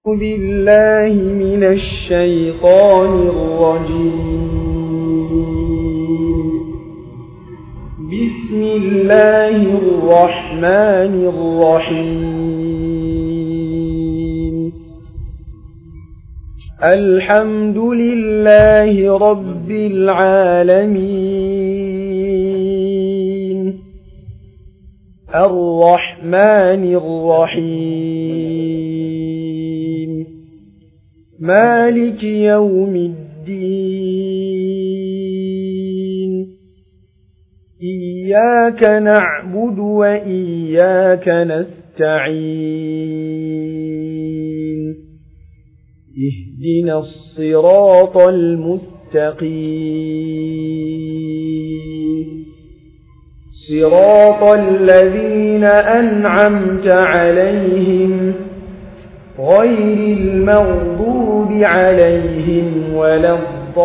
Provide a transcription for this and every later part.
بالله من الشيطان الرجيم بسم الله الرحمن الرحيم الحمد لله رب العالمين الرحمن الرحيم مالك يوم الدين إياك نعبد وإياك نستعين اهدنا الصراط المستقيم صراط الذين أنعمت عليهم غير المغضوب عليهم ولا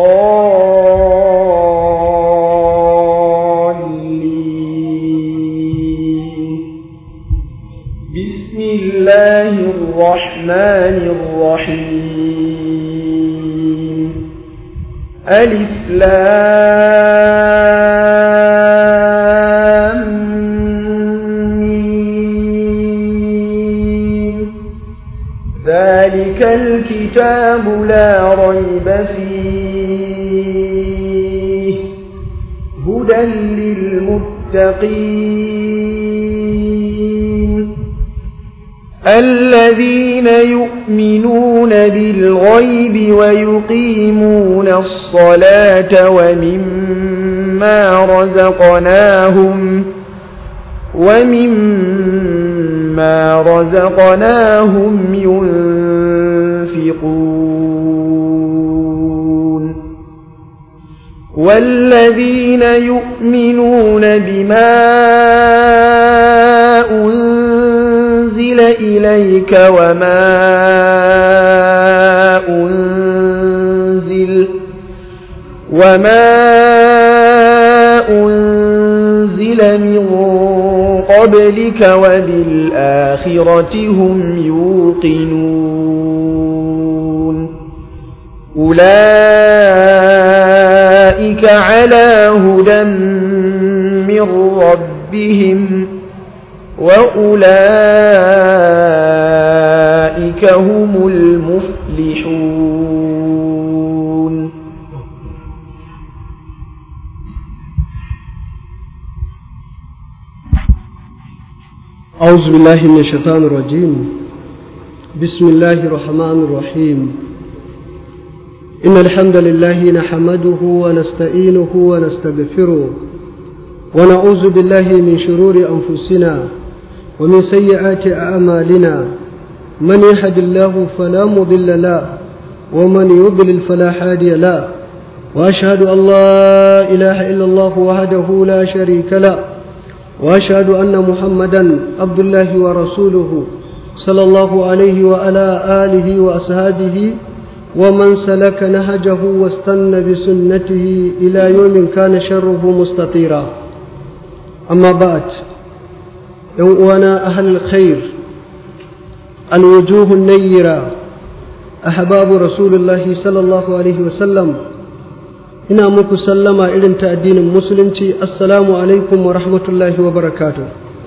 الضالين بسم الله الرحمن الرحيم ألف لام ميم ذلك الكتاب لا ريب فيه هدى للمتقين الذين يؤمنون بالغيب ويقيمون الصلاة ومما رزقناهم ومما رزقناهم ينفقون والذين يؤمنون بما أنزل إليك وما أنزل وما أنزل من قبلك وبالآخرة هم يوقنون أولئك على هدى من ربهم وأولئك هم المفلحون أعوذ بالله من الشيطان الرجيم بسم الله الرحمن الرحيم إن الحمد لله نحمده ونستعينه ونستغفره ونعوذ بالله من شرور أنفسنا ومن سيئات أعمالنا من يهد الله فلا مضل له ومن يضلل فلا هادي له وأشهد أن لا إله إلا الله وحده لا شريك له وأشهد أن محمدا عبد الله ورسوله صلى الله عليه وعلى آله وأصحابه ومن سلك نهجه واستنى بسنته إلى يوم كان شره مستطيرا أما بعد يوانا أهل الخير الوجوه النيرة أحباب رسول الله صلى الله عليه وسلم ina muku sallama irin ta addinin musulunci assalamu alaikum wa rahmatullahi wa barakatu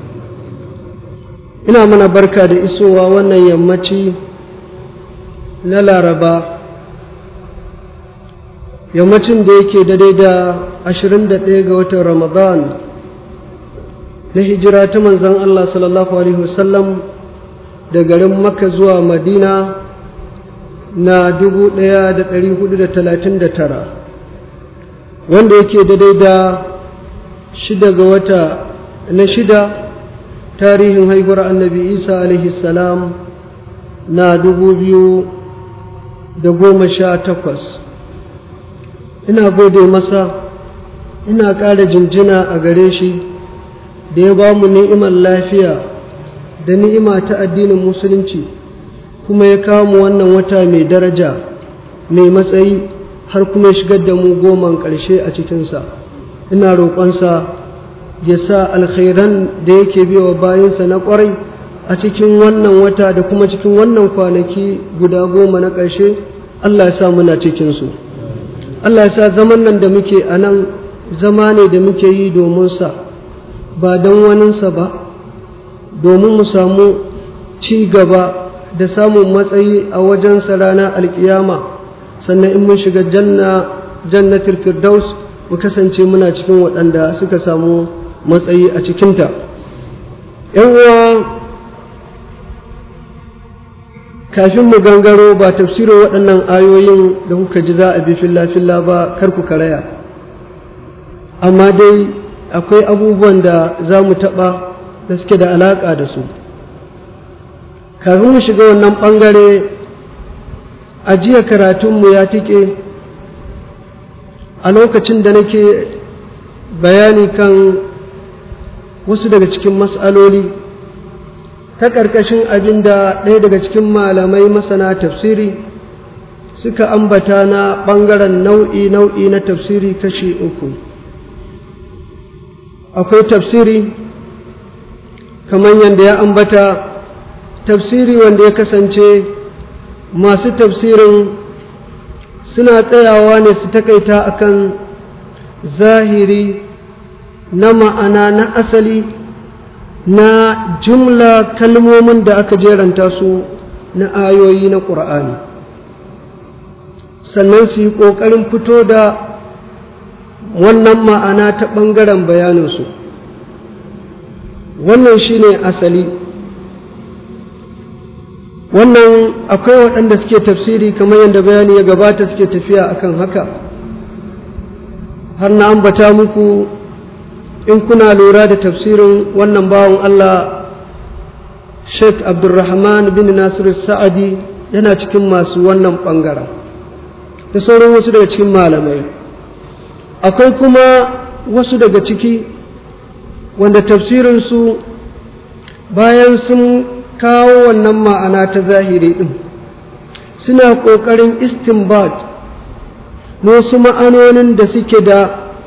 ina mana barka da isowa wannan yammaci na laraba yammacin da yake daidai da 21 ga watan ramadan na hijira ta manzan allah sallallahu alaihi wasallam da garin makka zuwa madina na 1439 wanda yake daidai da shida ga wata na shida tarihin haihuwar annabi isa alaihi salam na dubu biyu da goma sha takwas ina gode masa ina ƙara jinjina a gare shi da ya ba mu ni'imar lafiya da ni'ima ta addinin musulunci kuma ya kawo mu wannan wata mai daraja mai matsayi har kuma ya shigar da mu goman ƙarshe a cikinsa ina roƙonsa ya sa alkhairan da yake biya wa bayansa na ƙwarai a cikin wannan wata da kuma cikin wannan kwanaki guda goma na ƙarshe Allah ya sa muna cikinsu Allah ya sa zaman nan da muke a nan zama ne da muke yi domin sa ba don waninsa ba domin mu samu ci gaba da samun matsayi a wajensa ranar alkiyama sannan in mun shiga janna jannatul firdaus mu kasance muna cikin waɗanda suka samu matsayi a cikinta uwa kafin mu gangaro ba tafsirin waɗannan ayoyin da kuka ji za a bi filla-filla ba kar ku karaya amma dai akwai abubuwan da za mu taɓa da suke da alaƙa da su kafin mu shiga wannan ɓangare a jiya karatunmu ya tike a lokacin da nake bayani kan wasu daga cikin mas'aloli ta ƙarƙashin abin da ɗaya daga cikin malamai masana tafsiri suka ambata na ɓangaren nau'i-nau'i na tafsiri kashi uku akwai tafsiri kamar yadda ya ambata tafsiri wanda ya kasance masu tafsirin suna tsayawa ne su takaita akan zahiri na ma'ana na asali na jumla kalmomin da aka jeranta su na ayoyi na ƙur'ani sannan su yi ƙoƙarin fito da wannan ma'ana ta ɓangaren bayaninsu wannan shine asali wannan akwai waɗanda suke tafsiri kamar yadda bayani ya gabata suke tafiya akan haka har na ambata muku in kuna lura da tafsirin wannan bawan Allah Sheikh Abdulrahman bin Nasiru Sa'adi yana cikin masu wannan ɓangaren da sauran wasu daga cikin malamai akwai kuma wasu daga ciki wanda tafsirinsu bayan sun kawo wannan ma'ana ta zahiri ɗin suna ƙoƙarin istinbat wasu ma'anonin da suke da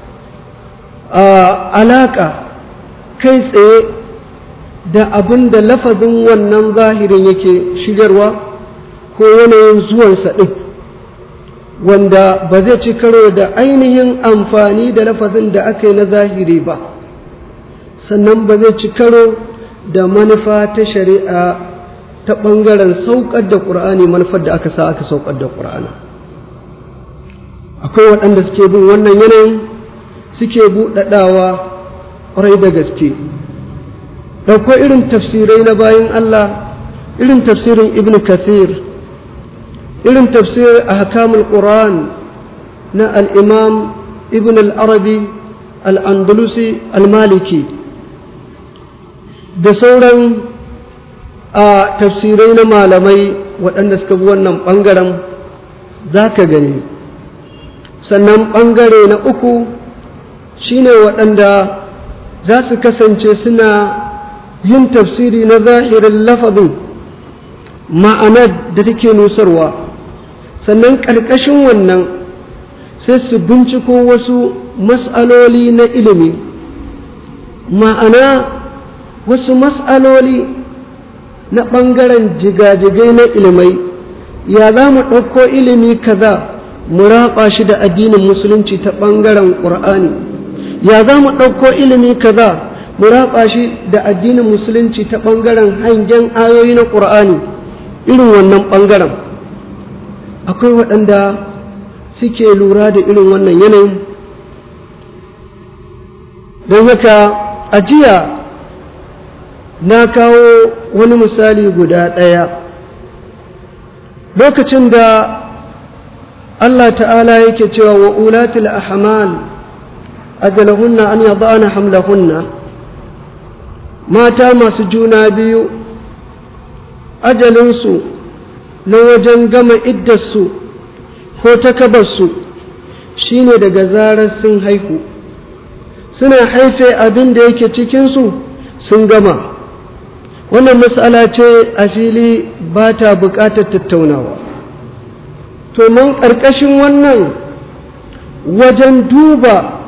alaƙa kai tsaye da abin da lafazin wannan zahirin yake shigarwa ko yanayin zuwansa ɗin wanda ba zai ci karo da ainihin amfani da lafazin da aka yi na zahiri ba sannan ba zai ci karo da manufa ta shari'a ta ɓangaren saukar da ƙur'ani manufar da aka sa aka saukar da ƙur'ani akwai waɗanda suke bin wannan yanayin suke buɗaɗawa ƙwarai da gaske ɗauko irin tafsirai na bayan Allah irin tafsirin ibn kathir irin tafsir a hakamul ƙuran na al'imam ibn al'arabi al'andalusi al-maliki da sauran a tafsirai na malamai waɗanda suka bi wannan ɓangaren za ka gani sannan ɓangare na uku shine waɗanda za su kasance suna yin tafsiri na zahirin lafazin ma'anar da take nusarwa sannan ƙarƙashin wannan sai su binciko wasu mas'aloli na ilimi ma'ana wasu mas'aloli na ɓangaren jigajigai na ilimai ya za mu ɗauko ilimi kaza mu raɓa shi da addinin musulunci ta ɓangaren ƙur'ani ya za mu ɗauko ilimi kaza mu raɓa shi da addinin musulunci ta ɓangaren hangen ayoyi na ƙur'ani irin wannan ɓangaren akwai waɗanda suke lura da irin wannan yanayin don haka a jiya na kawo wani misali guda ɗaya lokacin da Allah ta'ala yake cewa wa ulatul ahmal ajalahunna an yadana hamlahunna mata masu juna biyu ajalinsu na wajen gama iddarsu ko takabarsu shine daga zarar sun haihu suna haife abin da yake cikinsu sun gama wannan matsala ce a fili ba ta buƙatar tattaunawa to mun ƙarƙashin wannan wajen duba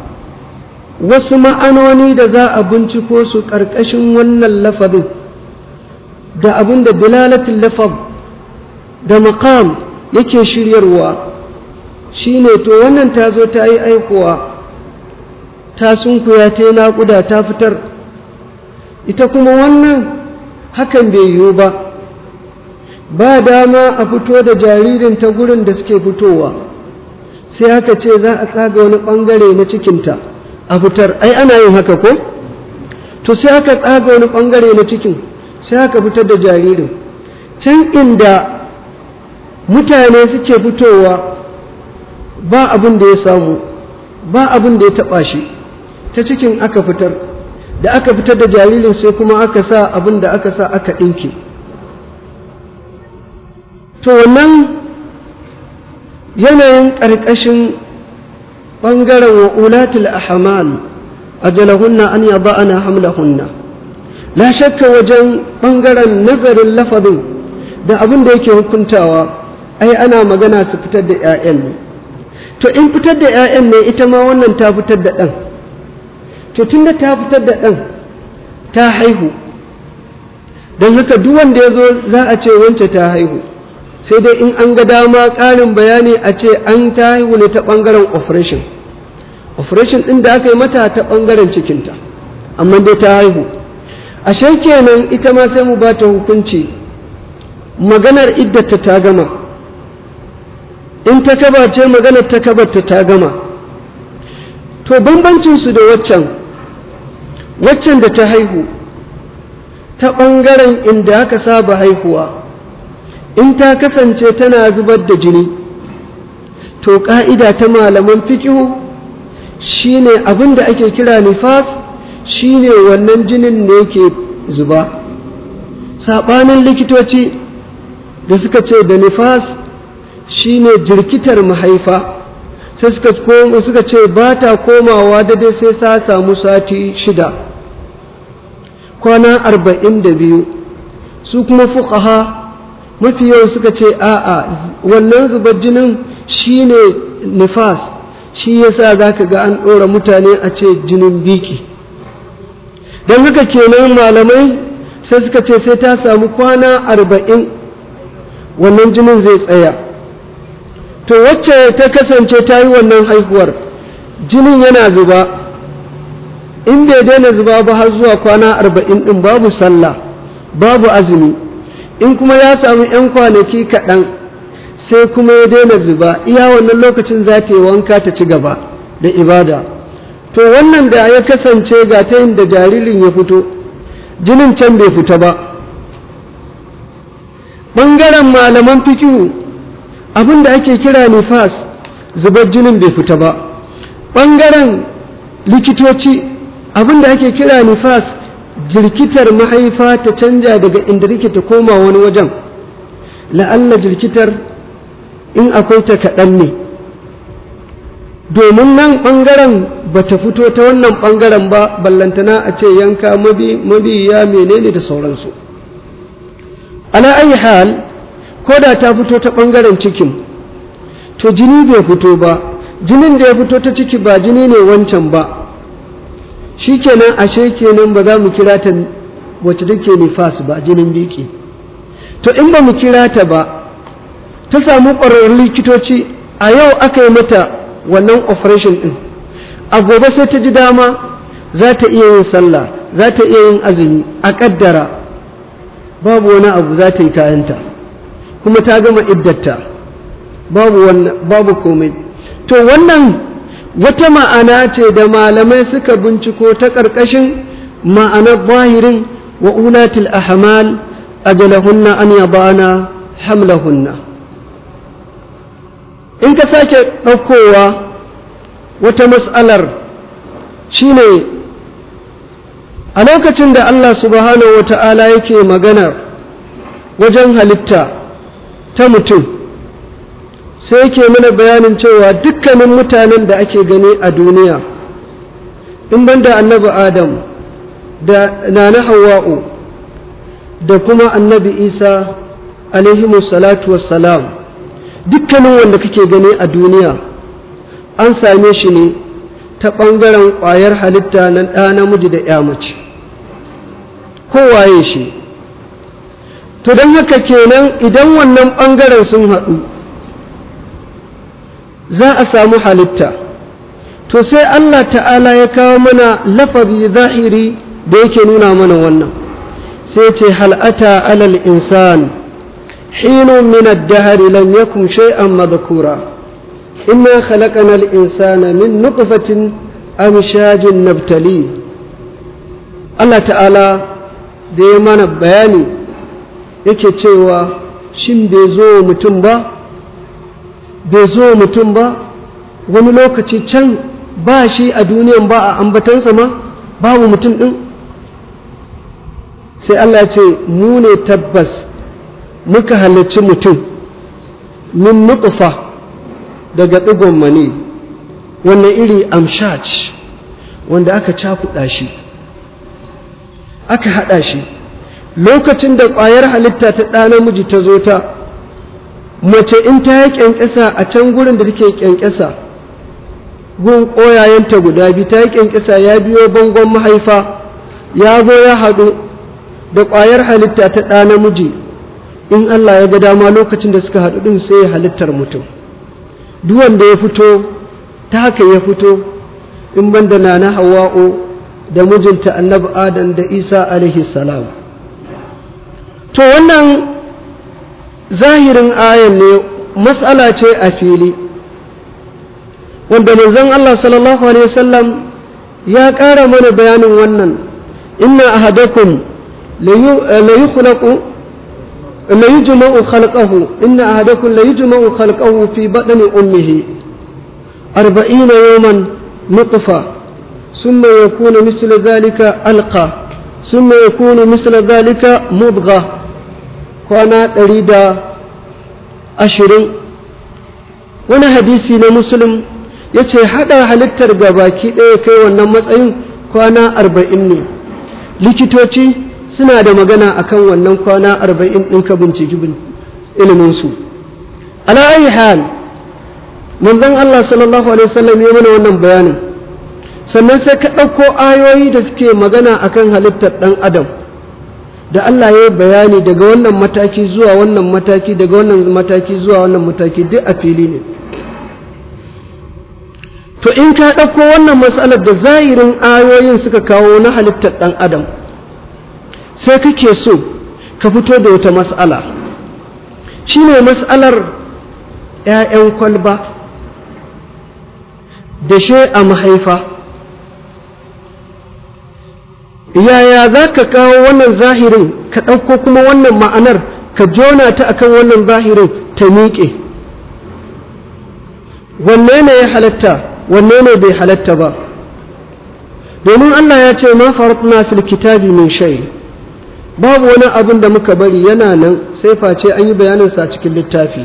wasu ma'anoni da za a binciko su ƙarƙashin wannan lafazin da abin da dalalatul lafaz da maqam yake shiryarwa shine to wannan ta zo ta yi aikuwa ta sunkuya ta yi naƙuda ta fitar ita kuma wannan hakan bai yiwu ba ba dama a fito da jaririn ta gurin da suke fitowa sai aka ce za a tsaga wani ɓangare na cikinta a fitar ai ana yin haka ko to sai aka tsaga wani ɓangare na cikin sai aka fitar da jaririn can inda mutane suke fitowa ba abin da ya samu ba abin da ya taɓa shi ta cikin aka fitar da aka fitar da jaririn sai kuma aka sa abin da aka sa aka ɗinke to wannan yanayin ƙarƙashin ɓangaren wa ulatul ahmal ajalahunna an yada'ana hamlahunna la shakka wajen ɓangaren nazarin lafazin da abin da yake hukuntawa ai ana magana su fitar da 'ya'yan ne to in fitar da 'ya'yan ne ita ma wannan ta fitar da ɗan to tunda ta fitar da ɗan ta haihu don haka duk wanda ya zo za a ce wance ta haihu sai dai in an ga dama ƙarin bayani a ce an ta haihu ne ta ɓangaren operation operation ɗin da aka yi mata ta ɓangaren cikinta amma dai ta haihu ashe kenan ita ma sai mu ba ta hukunci maganar iddata ta gama in ta kaba ce maganar ta kabarta ta gama to bambancinsu da waccan waccan da ta haihu ta ɓangaren inda aka saba haihuwa in ta kasance tana zubar da jini to ƙa'ida ta malaman fikihu shine abin da ake kira nifas shine wannan jinin ne yake zuba saɓanin likitoci da suka ce da nifas shine jirkitar mahaifa sai suka ce ba ta komawa daidai sai ta samu sati shida kwana arba'in da biyu su kuma fuqaha mafi yawan suka ce a'a wannan zubar jinin shine nifas shi yasa za ka ga an ɗora mutane a ce jinin biki don haka kenan malamai sai suka ce sai ta samu kwana arba'in wannan jinin zai tsaya to wacce ta kasance ta yi wannan haihuwar jinin yana zuba in bai daina zuba ba har zuwa kwana arba'in ɗin babu sallah babu azumi in kuma ya samu 'yan kwanaki kaɗan sai kuma ya daina zuba iya wannan lokacin za ta yi wanka ta ci gaba da ibada to wannan da ya kasance ga ta yin da jaririn ya fito jinin can bai fita ba ɓangaren malaman fikihu abin da ake kira nifas zubar jinin bai fita ba ɓangaren likitoci abin da ake kira nifas jirkitar mahaifa ta canja daga inda rike ta koma wani wajen la'alla jirkitar in akwai ta kaɗan ne domin nan ɓangaren ba ta fito ta wannan ɓangaren ba ballantana a ce yanka mabiya menene da sauransu ala ayi hal ko da ta fito ta ɓangaren cikin to jini bai fito ba jinin da ya fito ta ciki ba jini ne wancan ba shi kenan ashe kenan ba za mu kira ta wacce take nifas ba jinin biki to in ba mu kira ta ba ta samu ƙwararrun likitoci a yau aka yi mata wannan operation ɗin a gobe sai ta ji dama za ta iya yin sallah za ta iya yin azumi a ƙaddara babu wani abu za ta yi kayanta kuma ta gama iddata babu babu komai to wannan wata ma'ana ce da malamai suka binciko ta ƙarƙashin ma'anar zahirin wa ulatil ahmal ajalahunna an yabana hamlahunna in ka sake ɗaukowa wata mas'alar shine a lokacin da Allah subhanahu wa ta'ala yake magana wajen halitta ta mutum sai yake mana bayanin cewa dukkanin mutanen da ake gani a duniya in banda annabi adam da nana hawa'u da kuma annabi isa alaihimu salatu wassalam dukkanin wanda kake gani a duniya an same shi ne ta ɓangaren ƙwayar halitta na ɗa namiji da ya mace kowaye shi to don haka kenan idan wannan ɓangaren sun haɗu za a samu halitta to sai Allah ta'ala ya kawo mana lafazi zahiri da yake nuna mana wannan sai ce hal'ata alal insan hinun min ad-dahr lam yakun shay'an madhkura inna khalaqna al-insana min nutfatin amshajin nabtali Allah ta'ala da ya mana bayani yake cewa shin bai zo mutum ba bai zo mutum ba wani lokaci can ba shi a duniyan ba a ambatansa ma babu mutum ɗin sai Allah ce mu ne tabbas muka halarci mutum min nutfa daga ɗigon mani wannan iri amshaj wanda aka cakuɗa shi aka haɗa shi lokacin da ƙwayar halitta ta ɗa namiji ta zo ta mace in ta yi ƙyanƙyasa a can gurin da take ƙyanƙyasa gun ƙoyayenta guda biyu ta yi ƙyanƙyasa ya biyo bangon mahaifa ya zo ya haɗu da ƙwayar halitta ta ɗa namiji in Allah ya ga dama lokacin da suka haɗu ɗin sai ya halittar mutum duk wanda ya fito ta haka ya fito in banda na na hawa'u da mijinta annabi adam da isa alaihi salam to wannan zahirin ayan ne matsala ce a fili wanda manzon Allah sallallahu alaihi wasallam ya ƙara mana bayanin wannan inna ahadakum la yukhlaqu la yujma'u khalqahu inna ahadakum la yujma'u khalqahu fi batni ummihi 40 yawman nutfa ثم يكون مثل ذلك ألقى ثم يكون مثل ذلك مضغة kwana ɗari da ashirin wani hadisi na musulun ya ce haɗa halittar ga baki ɗaya kai wannan matsayin kwana arba'in ne likitoci suna da magana akan wannan kwana arba'in ɗin ka binciki iliminsu ala ayi hal manzon Allah sallallahu alaihi wasallam ya mana wannan bayanin sannan sai ka ɗauko ayoyi da suke magana akan halittar ɗan adam da Allah ya yi bayani daga wannan mataki zuwa wannan mataki daga wannan mataki zuwa wannan mataki duk a fili ne to in ka ɗauko wannan matsalar da zahirin ayoyin suka kawo na halittar ɗan adam sai kake so ka fito da wata matsala shine matsalar 'ya'yan kwalba da she a mahaifa yaya za ka kawo wannan zahirin ka ɗauko kuma wannan ma'anar ka jona ta akan wannan zahirin ta miƙe wanne ne ya halatta wanne ne bai halatta ba domin Allah ya ce ma faratna fil kitabi min shay babu wani abin da muka bari yana nan sai face an yi bayaninsa cikin littafi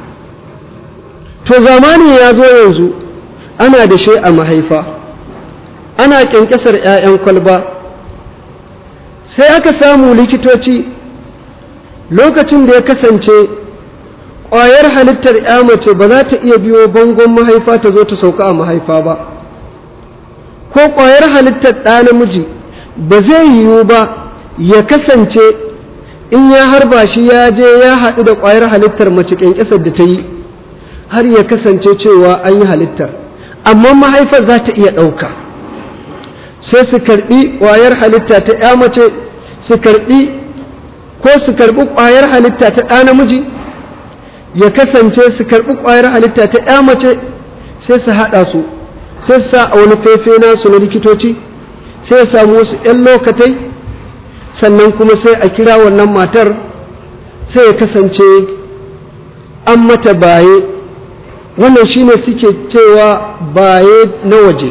to zamani ya zo yanzu ana da shi a mahaifa ana ƙyanƙyasar 'ya'yan kwalba sai aka samu likitoci lokacin da ya kasance ƙwayar halittar ya mace ba za ta iya biyo bangon mahaifa ta zo ta sauka a mahaifa ba ko ƙwayar halittar ɗa namiji ba zai yiwu ba ya kasance in ya harba shi ya je ya haɗu da ƙwayar halittar mace ƙyanƙyasar da ta yi har ya kasance cewa an yi halittar amma mahaifar za ta iya ɗauka sai su karɓi ƙwayar halitta ta ya mace su karɓi ko su karɓi ƙwayar halitta ta ɗa namiji ya kasance su karɓi ƙwayar halitta ta ya mace sai su haɗa su sai su sa a wani fefe nasu na likitoci sai ya samu wasu ‘yan lokatai sannan kuma sai a kira wannan matar sai ya kasance an mata baye wannan shine suke cewa baye na waje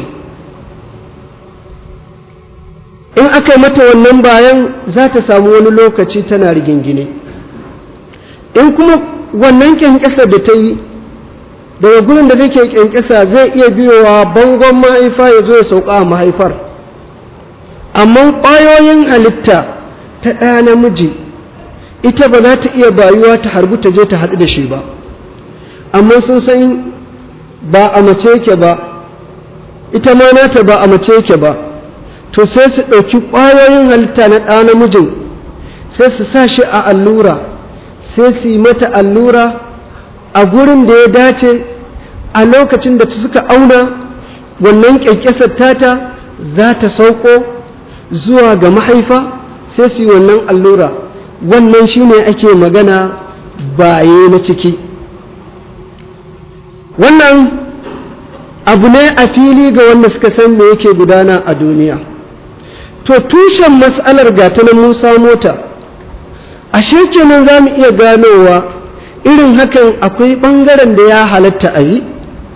in aka yi mata wannan bayan za ta samu wani lokaci tana rigingine in kuma wannan kyankyasa da ta yi daga gurin da take kyankyasa zai iya biyowa bangon mahaifa ya zo ya sauka a mahaifar amma ƙwayoyin halitta ta ɗaya namiji ita ba za ta iya bayuwa ta harbu ta je ta haɗu da shi ba amma sun san ba a mace yake ba ita ma nata ba a mace yake ba to sai su ɗauki ƙwayoyin halitta na ɗa namijin sai su sa shi a allura sai su yi mata allura a gurin da ya dace a lokacin da suka auna wannan ƙyanƙyasar tata za ta sauko zuwa ga mahaifa sai su yi wannan allura wannan shine ake magana baye na ciki wannan abu ne a fili ga wanda suka san me yake gudana a duniya to tushen matsalar gata na musa mota ashe kenan za mu iya ganowa irin hakan akwai ɓangaren da ya halatta a yi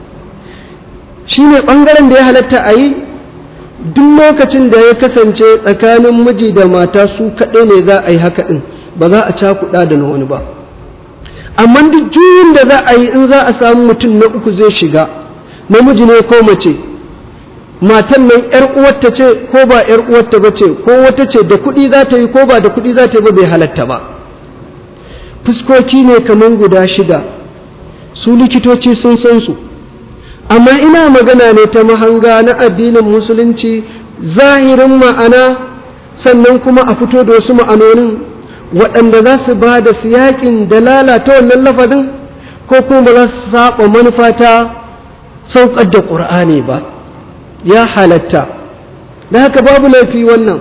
shi ne ɓangaren da ya halatta a yi duk lokacin da ya kasance tsakanin miji da mata su kaɗai ne za a yi haka ɗin ba za a cakuɗa da na wani ba amma duk juyin da za a yi in za a samu mutum na uku zai shiga namiji ne ko mace matan nan ‘yar uwarta ce ko ba ‘yar uwarta ba ce ko wata ce da kuɗi za ta yi ko ba da kuɗi za ta yi ba bai halatta ba fuskoki ne kamar guda shida su likitoci sun san su amma ina magana ne ta mahanga na addinin musulunci zahirin ma'ana sannan kuma a fito da wasu ma'anonin waɗanda za su ba da siyaƙin da lalata wannan lafazin ko kuma ba za su saba manufa ta saukar da ƙur'ani ba ya halatta da haka babu laifi wannan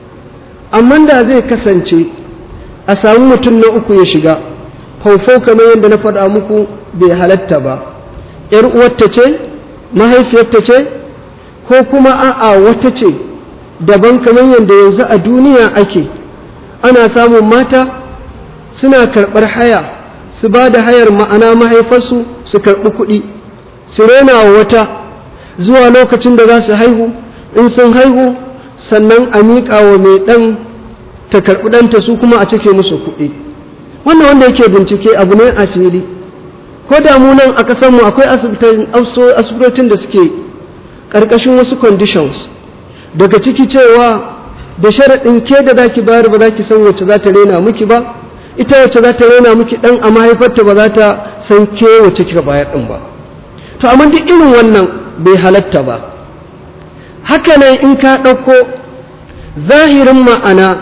amma da zai kasance a samu mutum na uku ya shiga faufau kamar yadda na faɗa muku bai halatta ba ‘yar uwarta ce mahaifiyarta ce ko kuma a'a wata ce daban kamar yadda yanzu a duniya ake ana samun mata suna karɓar haya su ba da hayar ma'ana mahaifarsu su karɓi kuɗi su rena wa wata zuwa lokacin da za su haihu in sun haihu sannan a miƙa wa mai ɗan ta karɓi ɗanta su kuma a cike musu kuɗi wannan wanda yake bincike abu ne a fili ko da mu nan a ƙasarmu akwai asibitocin da suke ƙarƙashin wasu conditions daga ciki cewa da sharaɗin ke da za ki bayar ba za ki san wacce za ta rena miki ba ita wacce za ta rena miki ɗan a mahaifarta ba za ta san ke wacce kika bayar ɗin ba to amma duk irin wannan bai halatta ba haka nan in ka ɗauko zahirin ma'ana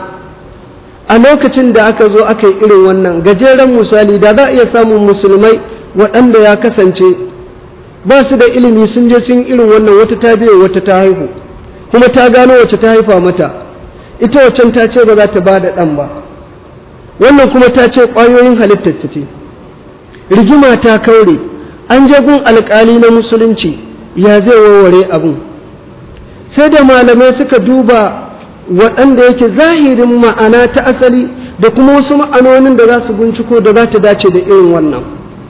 a lokacin da aka zo aka yi irin wannan gajeren misali da za a iya samun musulmai waɗanda ya kasance ba su da ilimi sun je sun irin wannan wata ta biyo wata ta haihu kuma ta gano wacce ta haifa mata ita waccan ta ce ba za ta ba da ɗan ba wannan kuma ta ce ƙwayoyin halittar ta ce rigima ta kaure an je gun alƙali na musulunci ya zai warware abin sai da malamai suka duba waɗanda yake zahirin ma'ana ta asali da kuma wasu ma'anonin da za su binciko da za ta dace da irin wannan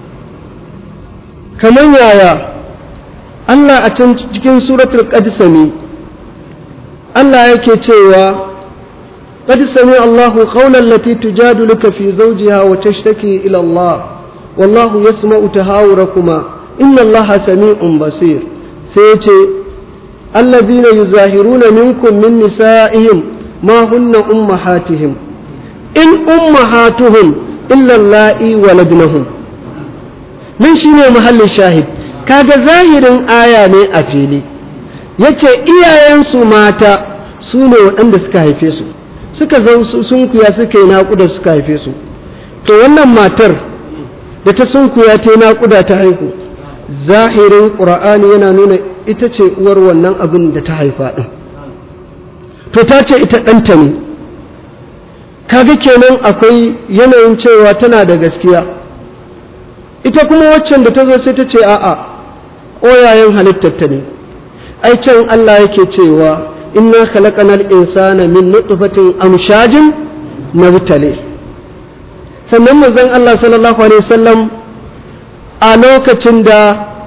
kamar yaya Allah a can cikin suratul qadisami Allah yake cewa قد سمع الله قول التي تجادلك في زوجها وتشتكي إلى الله والله يسمع تهاوركما إن الله سميع بصير سيتي الذين يظاهرون منكم من نسائهم ما هن أمهاتهم إن أمهاتهم إلا اللائي ولدنهم من شنو محل الشاهد kaga zahirin aya ne a fili yace iyayensu mata su ne waɗanda suka haife su suka sunkuya suka yi naƙuda suka haife su to wannan matar da ta sunkuya ta yi naƙuda ta haihu zahirin ƙura'ani yana nuna ita ce uwar wannan abin da ta haifa ɗin to ta ce ita ɗanta ne kaga kenan akwai yanayin cewa tana da gaskiya ita kuma waccan da ta zo sai ta ce a'a ƙoyayen halittarta ne ai can Allah yake cewa inna khalaqanal insana min nutfatin amshajin nabtali sannan manzon Allah sallallahu alaihi wasallam a lokacin da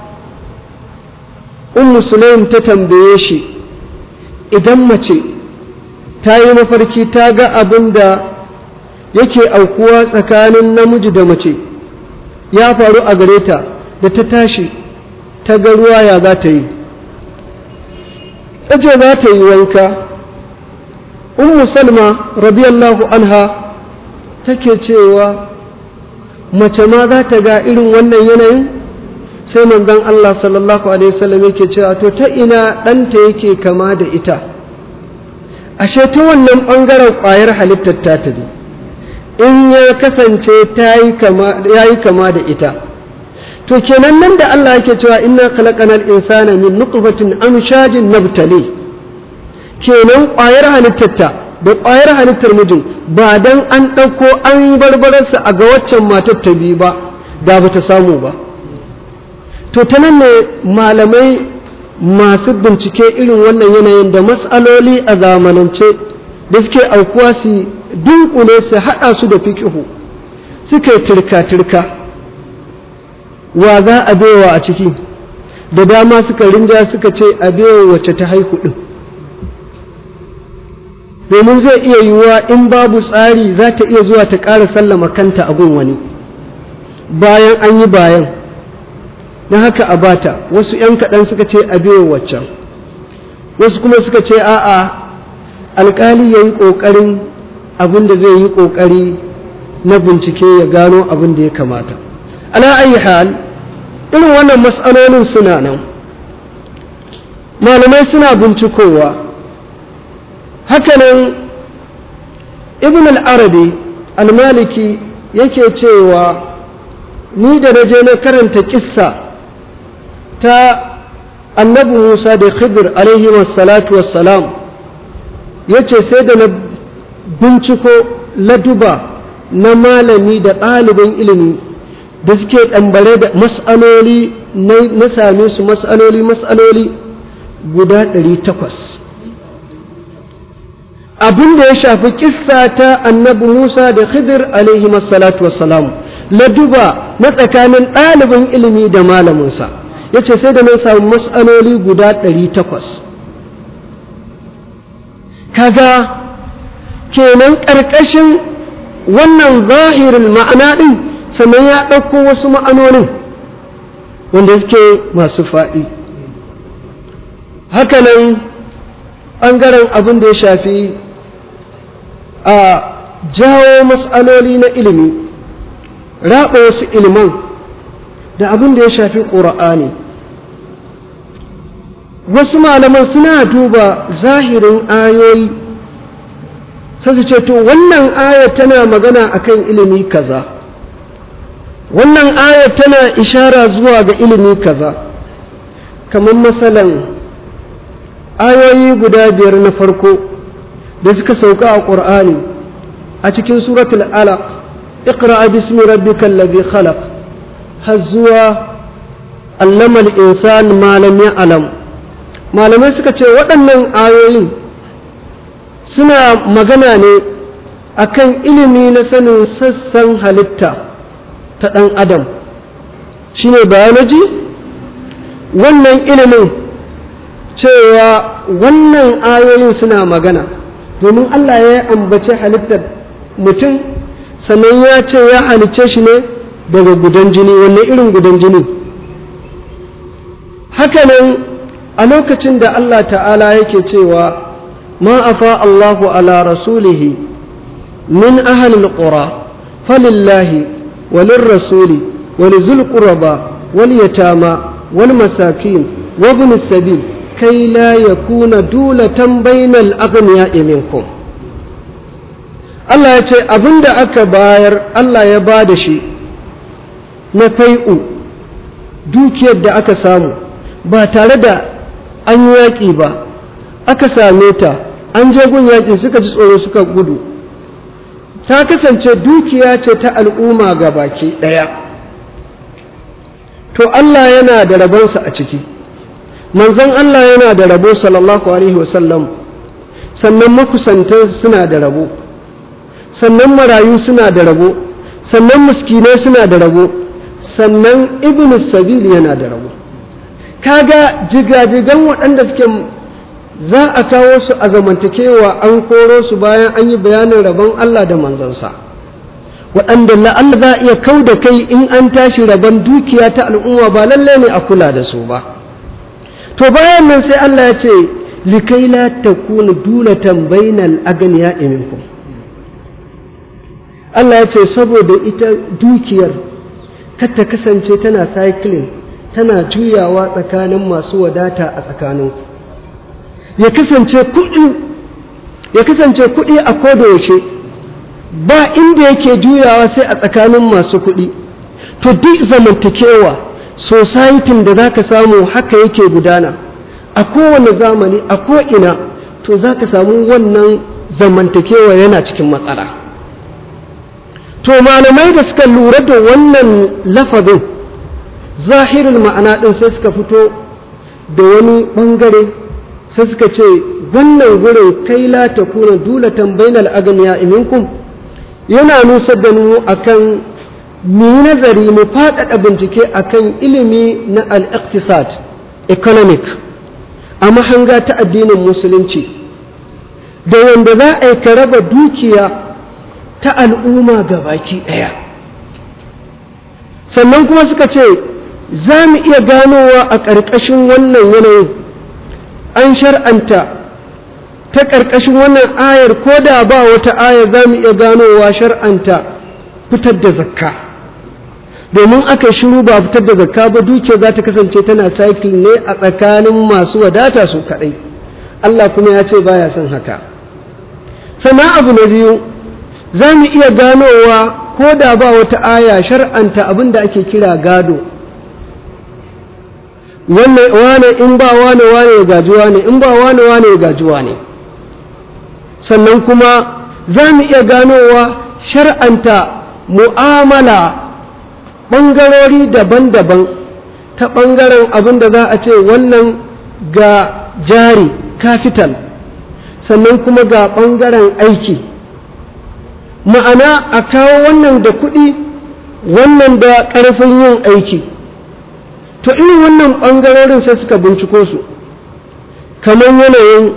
ummu sulaim ta tambaye shi idan mace ta yi mafarki ta ga abin da yake aukuwa tsakanin namiji da mace ya faru a gare ta da ta tashi ta ga ruwa ya za ta yi ce za ta yi wanka ummu salma radiyallahu anha take cewa mace ma za ta ga irin wannan yanayin sai manzon Allah sallallahu alaihi wasallam yake cewa to ta ina ɗanta yake kama da ita ashe ta wannan ɓangaren ƙwayar halittar ta ta ne in ya kasance ta yi kama da ita to kenan nan da Allah yake cewa inna khalaqanal insana min nutfatin amshajin nabtali kenan ƙwayar halittarta da ƙwayar halittar mijin ba dan an ɗauko an barbararsa a ga waccan matar ta biyu ba da ba ta samu ba to ta nan ne malamai masu bincike irin wannan yanayin da matsaloli a zamanance da suke aukuwa su dunkule su haɗa su da fiƙihu suka yi turka-turka wa za a bewa a ciki da dama suka rinja suka ce a bewa wacce ta haihu ɗin domin zai iya yiwuwa in babu tsari za ta iya zuwa ta ƙara sallama kanta a gun wani bayan an yi bayan na haka a bata wasu ‘yan kaɗan suka ce a bewa waccan wasu kuma suka ce a'a alƙali ya yi ƙoƙarin abin da zai yi ƙoƙari na bincike ya gano abin da ya kamata ala ayi hal irin wannan matsalolin suna nan malamai suna bincikowa hakanan ibn al-arabi al-maliki yake cewa ni da na je na karanta kissa ta annabi musa da khidir alaihi wassalatu wassalam ya ce sai da na binciko laduba na malami da ɗalibin ilimi da suke ɗambare da mas'aloli na same su mas'aloli mas'aloli guda ɗari takwas abin da ya shafi kissa ta annabi Musa da Khidir alaihi salatu wassalam laduba na tsakanin ɗalibin ilimi da malaminsa ya ce sai da na samu mas'aloli guda ɗari takwas kaga kenan ƙarƙashin wannan zahirin ma'ana ɗin sannan ya ɗauko wasu ma'anonin wanda suke masu faɗi hakanan ɓangaren abin da ya shafi a jawo matsaloli na ilimi raɓa wasu iliman da abin da ya shafi ƙura'ani wasu malaman suna duba zahirin ayoyi sai su ce to wannan ayar tana magana akan ilimi kaza wannan ayar tana ishara zuwa ga ilimi kaza kamar masalan ayoyi guda biyar na farko da suka sauka a ƙur'ani a cikin suratul alaq iqra bismi rabbikal ladhi khalaq har zuwa allama al-insan ma lam ya'lam malamai suka ce waɗannan ayoyin suna magana ne akan ilimi na sanin sassan halitta ta ɗan adam shine biology wannan ilimin cewa wannan ayoyin suna magana domin Allah ya ambace halittar mutum sannan ya ce ya halicce shi ne daga gudan jini wannan irin gudan jini hakanan a lokacin da Allah ta'ala yake cewa ma afa Allahu ala rasulihi min ahalil qura falillahi walirrasuli ولذي القربى واليتامى والمساكين وابن السبيل كي لا يكون دولة بين الأغنياء منكم Allah ya ce abin da aka bayar Allah ya ba da shi na fai'u dukiyar da aka samu ba tare da an yi yaƙi ba aka same ta an je gun yaƙi suka ji tsoro suka gudu ta kasance dukiya ce ta al'umma ga baki ɗaya to Allah yana da rabonsa a ciki manzon Allah yana da rabo sallallahu alaihi wasallam sannan makusantan suna da rabo sannan marayu suna da rabo sannan miskinai suna da rabo sannan ibnu sabil yana da rabo kaga jigajigan waɗanda suke za a kawo su a zamantakewa an koro su bayan an yi bayanin rabon Allah da manzansa waɗanda la'alla za a iya kau da kai in an tashi rabon dukiya ta al'umma ba lallai ne a kula da su ba to bayan nan sai Allah ya ce likai la takunu dulatan bainal aganiya minkum Allah ya ce saboda ita dukiyar ta kasance tana cycling tana juyawa tsakanin masu wadata a tsakaninku ya kasance kuɗi ya kasance kuɗi a kodayaushe ba inda yake juyawa sai a tsakanin masu kuɗi to duk zamantakewa societin da za ka samu haka yake gudana a kowane zamani a ko'ina to za ka samu wannan zamantakewa yana cikin matsala to malamai da suka lura da wannan lafazin zahirin ma'ana ɗin sai suka fito da wani ɓangare sai suka ce wannan gurin kai la ta kuna dulatan bainal aganiya iminkum yana nusar da mu akan mu yi nazari mu faɗaɗa bincike akan ilimi na al-iqtisad economic a mahanga ta addinin musulunci da wanda za a yi ka raba dukiya ta al'umma ga baki ɗaya sannan kuma suka ce za mu iya ganowa a ƙarƙashin wannan yanayin an shar'anta ta ƙarƙashin wannan ayar ko da ba wata ayar za mu iya ganowa shar'anta fitar da zakka domin aka shiru ba fitar da zakka ba dukiya za ta kasance tana cycle ne a tsakanin masu wadata su kaɗai Allah kuma ya ce baya son haka sannan abu na biyu za mu iya ganowa ko da ba wata aya shar'anta abin da ake kira gado wane in ba wane wane ya gajuwa ne in ba wane wane ya gajuwa ne sannan kuma za mu iya ganowa shar'anta mu'amala ɓangarori daban-daban ta ɓangaren abin da za a ce wannan ga jari capital sannan kuma ga ɓangaren aiki ma'ana a kawo wannan da kuɗi wannan da ƙarfin yin aiki to irin wannan ɓangarorin sai suka binciko su kamar yanayin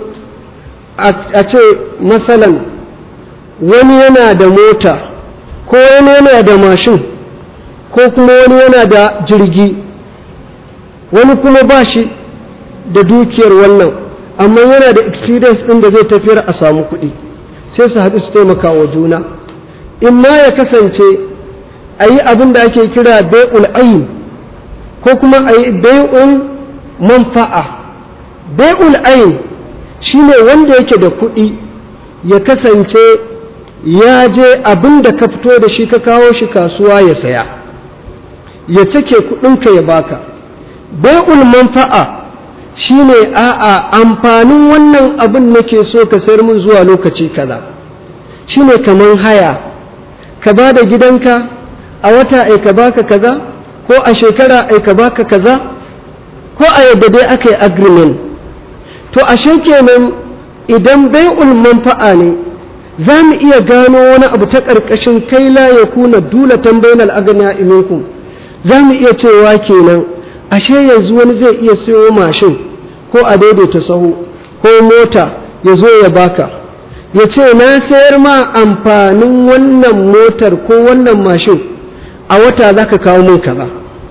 a ce masalan wani yana da mota ko wani yana da mashin ko kuma wani yana da jirgi wani kuma ba shi da dukiyar wannan amma yana da experience ɗin da zai tafiyar a samu kuɗi sai su haɗu su taimaka wa juna in ma ya kasance a yi abin da ake kira bai'ul ayin ko kuma a yi bai'ul manfa'a bai'ul ayin shi ne wanda yake da kuɗi ya kasance ya je abin da ka fito da shi ka kawo shi kasuwa ya saya ya cike kuɗinka ya baka bai'ul manfa'a shi ne a'a amfanin wannan abin nake so ka sayar min zuwa lokaci kaza shi ne kamar haya ka ba da gidanka a wata ai ka baka kaza ko a shekara ai ka baka kaza ko a yadda dai aka yi agreement to ashe kenan idan bai'ul manfa'a ne za mu iya gano wani abu ta ƙarƙashin kai la ya kuna dulatan bainal agniya iminku za mu iya cewa kenan ashe yanzu wani zai iya siyo mashin ko a daidaita sahu ko mota ya zo ya baka ya ce na sayar ma amfanin wannan motar ko wannan mashin a wata za ka kawo min kaza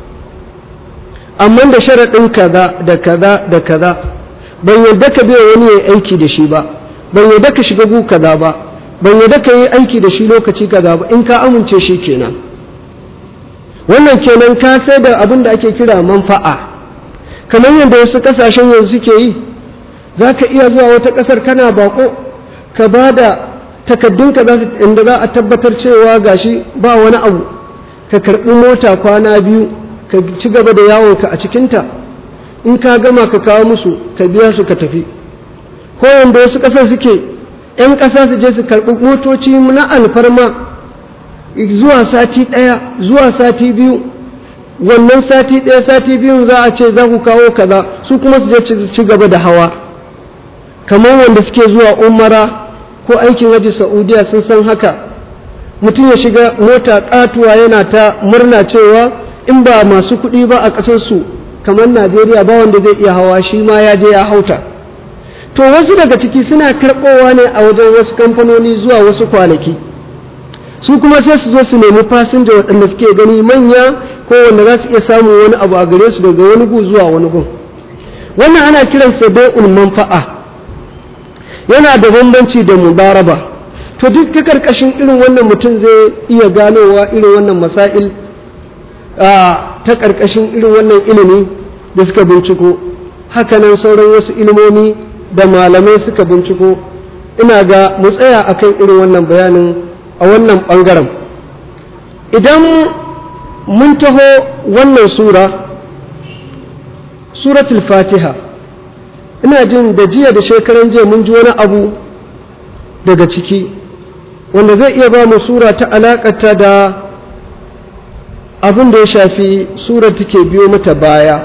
amma da sharaɗin kaza da kaza da kaza ban yadda ka biya wani ya aiki da shi ba ban yadda ka shiga gu kaza ba ban yadda ka yi aiki da shi lokaci kaza ba in ka amince shi kenan wannan kenan ka sai da abin da ake kira manfa'a kamar yadda wasu kasashen yanzu suke yi za ka iya zuwa wata ƙasar kana bako ka ba da takaddunka inda za a tabbatar cewa gashi ba wani abu ka karɓi mota kwana biyu ka ci gaba da yawonka a cikinta in ka gama ka kawo musu ka biya su ka tafi ko yanda wasu ƙasar suke 'yan ƙasa su je su karɓi motoci na alfarma zuwa sati ɗaya zuwa sati biyu wannan sati ɗaya sati biyun za a ce za ku kawo kaza su kuma su je ci gaba da hawa kamar wanda suke zuwa umara ko aikin waje saudiya sun san haka mutum ya shiga mota katuwa yana ta murna cewa in ba masu kuɗi ba a ƙasarsu kamar najeriya ba wanda zai iya hawa shi ma ya je ya hauta to wasu daga ciki suna karɓowa ne a wajen wasu kamfanoni zuwa wasu kwanaki su kuma sai su zo su nemi fasinja waɗanda suke gani manya ko wanda za su iya samun wani abu a gare su daga wani gu zuwa wani gun wannan ana kiransa bai'ul manfa'a yana da bambanci da mubaraba to duk ta karkashin irin wannan mutum zai iya ganowa irin wannan masail ta karkashin irin wannan ilimi da suka binciko hakanan sauran wasu ilimomi da malamai suka binciko ina ga mu tsaya akan irin wannan bayanin a wannan ɓangaren idan mun taho wannan sura suratul fatiha ina jin da jiya da shekaran jiya mun ji wani abu daga ciki wanda zai iya ba mu sura ta alaƙata da abin da ya shafi sura take biyo mata baya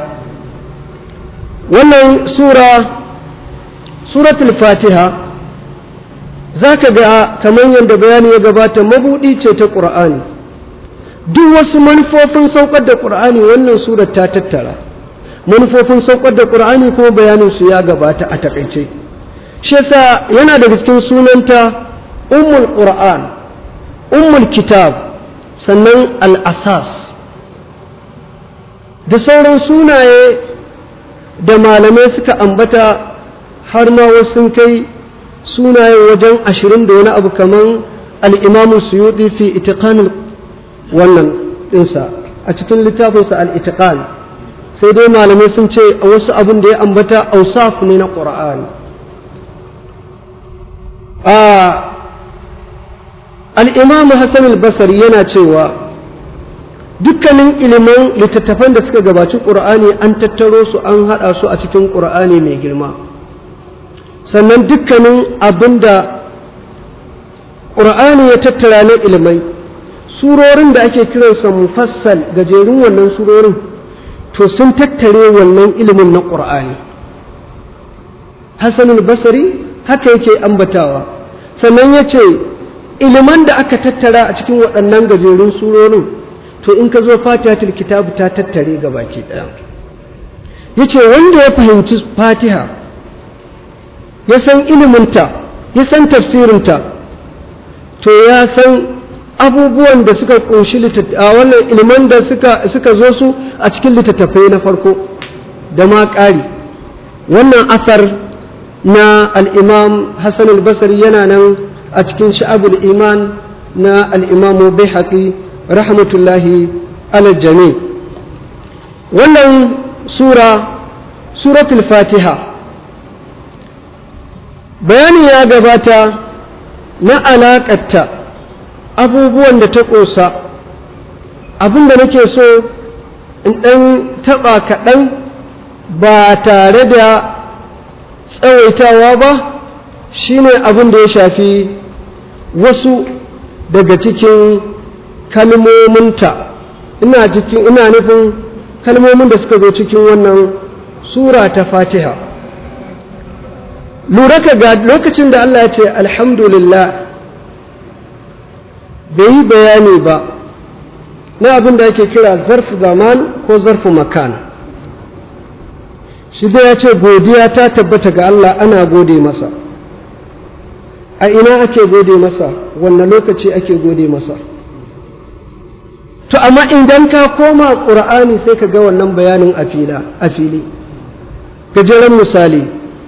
wannan sura suratul fatiha za ka ga kamar yadda bayani ya gabata mabuɗi ce ta ƙur'ani duk wasu manufofin saukar da ƙur'ani wannan surar ta tattara manufofin saukar da ƙur'ani kuma bayanin su ya gabata a takaice shi yasa yana daga cikin sunanta ummul qur'an ummul kitab sannan al-asas da sauran sunaye da malamai suka ambata har ma wasu sun kai sunaye wajen ashirin da wani abu kaman al-imamu suyuti fi itiqanul wannan ɗinsa a cikin littafinsa al-itiqan sai dai malamai sun ce a wasu abin da ya ambata ausaf ne na ƙura'ani al'imamu hassan al-basari yana cewa dukkanin ilimin littattafan da suka gabaci ƙura'ani an tattaro su an haɗa su a cikin ƙura'ani mai girma sannan dukkanin abin da ƙura'ani ya tattara na ilimai surorin da ake kiransa mufassal gajerun wannan surorin to sun tattare wannan ilimin na ƙur'ani hassanul basari haka yake ambatawa sannan ya ce iliman da aka tattara a cikin waɗannan gajerun surorin to in ka zo fatihatul kitabu ta tattare ga baki ɗaya ya ce wanda ya fahimci fatiha ya san iliminta ya san tafsirinta to ya san abubuwan da suka kunshi a wannan iliman da suka zo su a cikin littattafai na farko da ma ƙari wannan asar na al'imam hassan al-basri yana nan a cikin sha'abul iman na al'imamu bai haƙi rahmatullahi alaljami wannan sura suratul fatiha bayani ya gabata na alaƙatta abubuwan da ta ƙosa abin da nake so in ɗan taɓa kaɗan ba tare da tsawaitawa ba shine abin da ya shafi wasu daga cikin kalmominta ina cikin ina nufin kalmomin da suka zo cikin wannan sura ta fatiha lura ka ga lokacin da Allah ya ce alhamdulillah bai yi bayani ba na abin da ake kira zarfu zaman ko zarfu makan shi da ya ce godiya ta tabbata ga Allah ana gode masa a ina ake gode masa wannan lokaci ake gode masa to amma idan ka koma ƙur'ani sai ka ga wannan bayanin a fili gajeren misali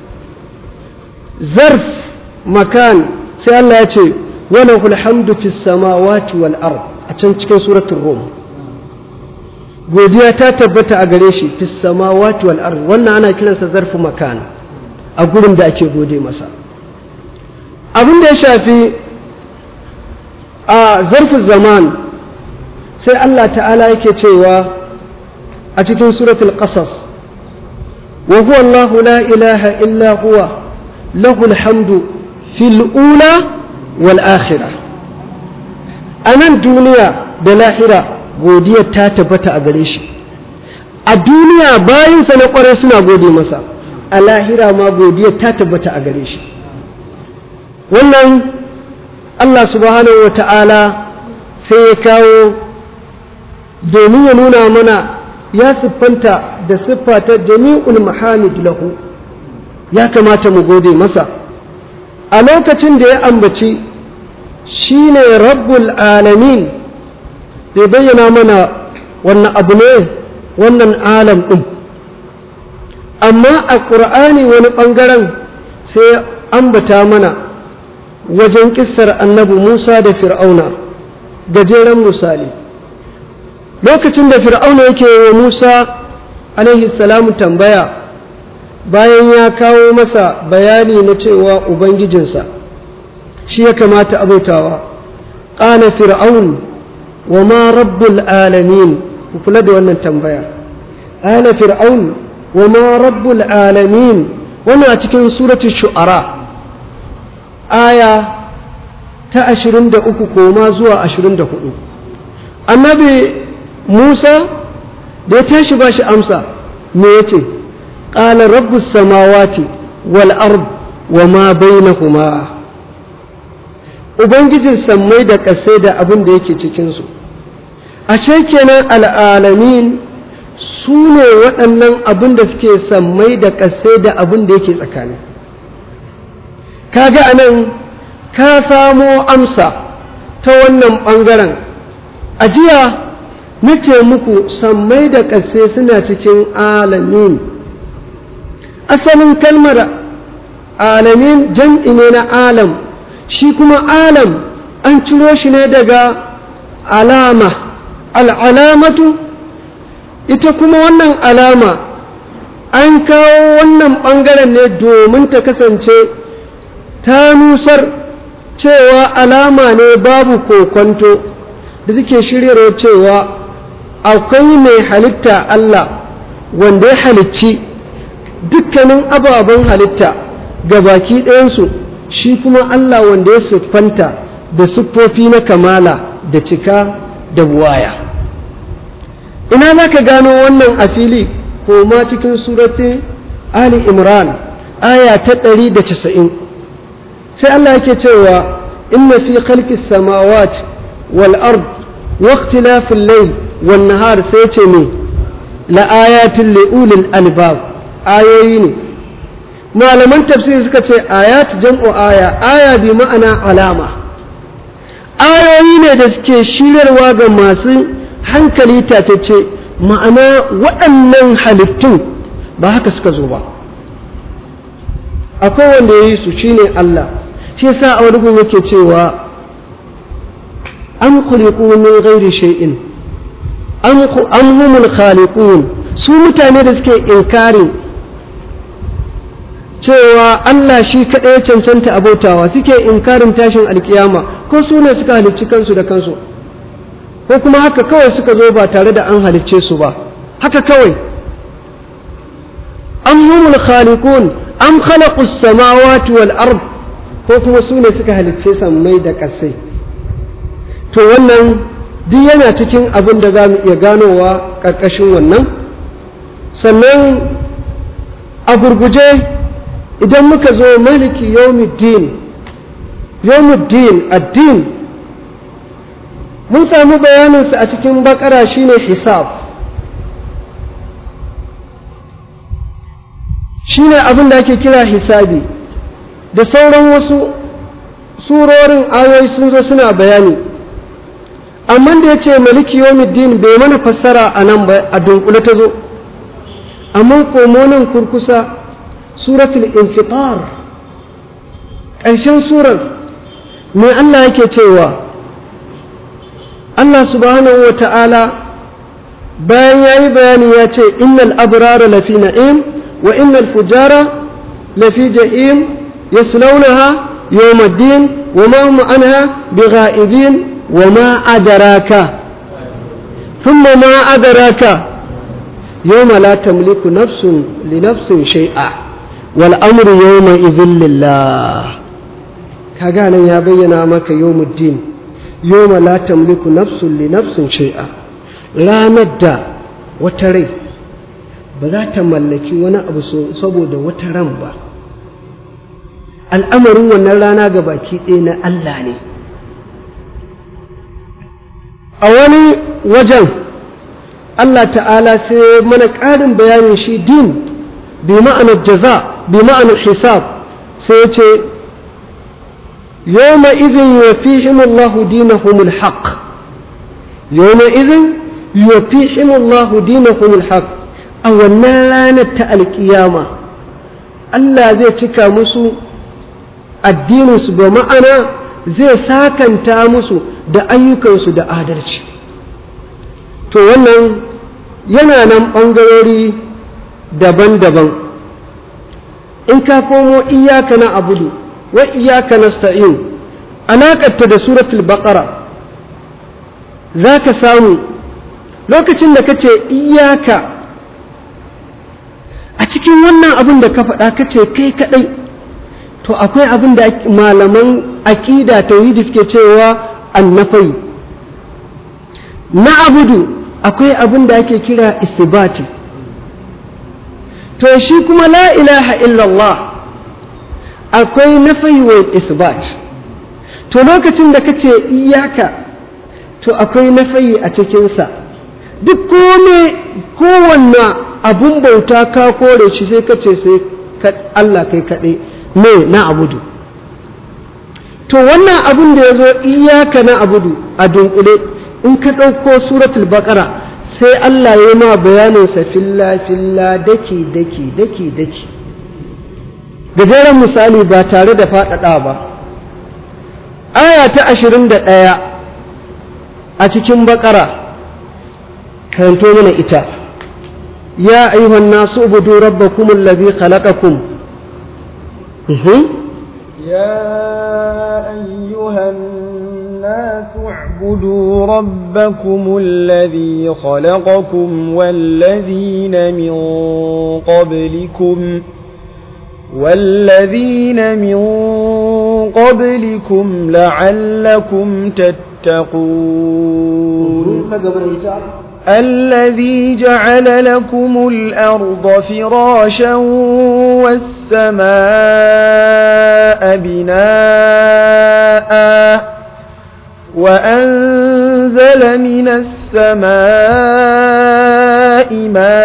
zarf makan sai Allah ya ce وله الحمد في السماوات والأرض أتن cikin suratul rum godiya ta tabbata a gare shi fi samawati wal ard wannan ana kiransa zarfu makan a gurin da ake gode masa abin da ya shafi a zarfu zaman sai Allah ta'ala yake cewa a cikin suratul qasas wa huwa Allahu la ilaha illa huwa lahu alhamdu fil ula wal'akhira a nan duniya da lahira godiyar ta tabbata a gare shi a duniya bayansa na kwarai suna gode masa a lahira ma godiyar ta tabbata a gare shi wannan Allah subhanahu wa ta'ala sai ya kawo domin ya nuna mana ya siffanta da siffa ta jami'ul mahamid lahu ya kamata mu gode masa a lokacin da ya ambaci shi ne rabbul alamin bai bayyana mana wannan abu ne wannan alam ɗin amma a ƙur'ani wani ɓangaren sai ambata mana wajen ƙissar annabi musa da fir'auna gajeren misali lokacin da fir'auna yake wa musa alaihi salamu tambaya bayan ya kawo masa bayani na cewa ubangijinsa shi ya kamata abautawa qala fir'aun wa ma rabbul alamin ku kula da wannan tambaya qala fir'aun wa ma rabbul alamin wannan a cikin surati shu'ara aya ta ashirin da uku koma zuwa ashirin da hudu annabi musa da ya tashi ba shi amsa me ya ce ƙala rabbus samawati wal ard wa ma bainahuma ubangijin sammai da ƙasai da abin da yake cikinsu ashe kenan al'alamin su ne waɗannan abin da suke sammai da ƙasai da abin da yake tsakani kaga anan ka samo amsa ta wannan ɓangaren a jiya na ce muku sammai da ƙasai suna cikin alamin asalin kalmar alamin jam'i ne na alam shi kuma alam an ciro shi ne daga alama al'alamatu ita kuma wannan alama an kawo wannan ɓangaren ne domin ta kasance ta nusar cewa alama ne babu kokonto da suke shiryarwa cewa akwai mai halitta Allah wanda ya halicci dukkanin ababen halitta ga baki ɗayansu shi kuma Allah wanda ya siffanta da siffofi na kamala da cika da buwaya ina za ka gano wannan a fili ko ma cikin surati Ali Imran aya ta ɗari da casa'in sai Allah yake cewa inna fi khalqis samawati wal ard wa ikhtilafil layl wan nahar sai ce ne la ayatin li ulil albab ayoyi ne malaman tafsiri suka ce ayat jam'u aya aya bi ma'ana alama ayoyi ne da suke shiryarwa ga masu hankali tatacce ma'ana waɗannan halittun ba haka suka zo ba akwai wanda ya yi su shine Allah shi yasa a wani gun yake cewa an khuliqu min ghairi shay'in an humul khaliqun su mutane da suke inkarin cewa Allah shi kaɗai cancanta abautawa suke inkarin tashin alkiyama ko su ne suka halicci kansu da kansu ko kuma haka kawai suka zo ba tare da an halicce su ba haka kawai an humul khaliqun am khalaqu samawati wal ard ko kuma su ne suka halicce sammai da ƙasai to wannan duk yana cikin abin da za mu iya ganowa ƙarƙashin wannan sannan a gurguje idan muka zo maliki yawmuddin yawmuddin addin mun samu bayaninsa a cikin bakara shine hisab shine abin da ake kira hisabi da sauran wasu surorin ayoyi sun zo suna bayani amma da ya ce maliki yawmuddin bai mana fassara a nan ba a dunkule ta zo amma komo nan kurkusa suratul infitar ƙarshen surar me Allah yake cewa Allah subhanahu wa ta'ala bayan ya yi bayani ya ce innal abrara lafi na'im wa innal fujara lafi jahim yaslaunaha yawmaddin wa ma hum anha bigha'ibin wa ma adraka thumma ma adraka yawma la tamliku nafsun li nafsin shay'a wal amru yawma idhil lillah kaga nan ya bayyana maka yawmuddin yawma la tamliku nafsun li nafsin shay'a ranar da wata rai ba za ta mallaki wani abu saboda wata ran ba al'amarin wannan rana ga baki ɗaya na Allah ne a wani wajen Allah ta'ala sai mana ƙarin bayanin shi din bi ma'anar jaza bi ma'anar hisab sai ya ce yawma izin yafihim Allah dinahum alhaq yawma izin yafihim Allah dinahum alhaq a wannan ranar ta alkiyama Allah zai cika musu addininsu ba ma'ana zai sakanta musu da ayyukansu da adalci to wannan yana nan ɓangarori daban-daban in ka komo iyaka na abudu wa iyaka na sta'in alaƙarta da suratul baƙara za ka samu lokacin da ka ce iyaka a cikin wannan abin da ka faɗa ka ce kai kaɗai to akwai abin da malaman aƙida tauhidi suke cewa annafai na abudu akwai abin da ake kira isbati to shi kuma la ilaha illallah akwai nafai wa isbat to lokacin da kace iyaka to akwai nafai a cikinsa duk kome kowanne abun bauta ka kore shi sai kace sai Allah kai kaɗai me na abudu to wannan abun da ya zo iyaka na abudu a dunkule in ka ɗauko suratul baqara sai Allah ya ma bayaninsa filla filla daki daki daki daki gajeren misali ba tare da faɗaɗa ba aya ta ashirin da ɗaya a cikin baƙara karanto mana ita ya ayyuhan nasu ubudu rabbakum allazi khalaqakum يا أيها الناس اعبدوا ربكم الذي خلقكم والذين من قبلكم والذين من قبلكم لعلكم تتقون الذي جعل لكم الأرض فراشا والسماء بناء وأنزل من السماء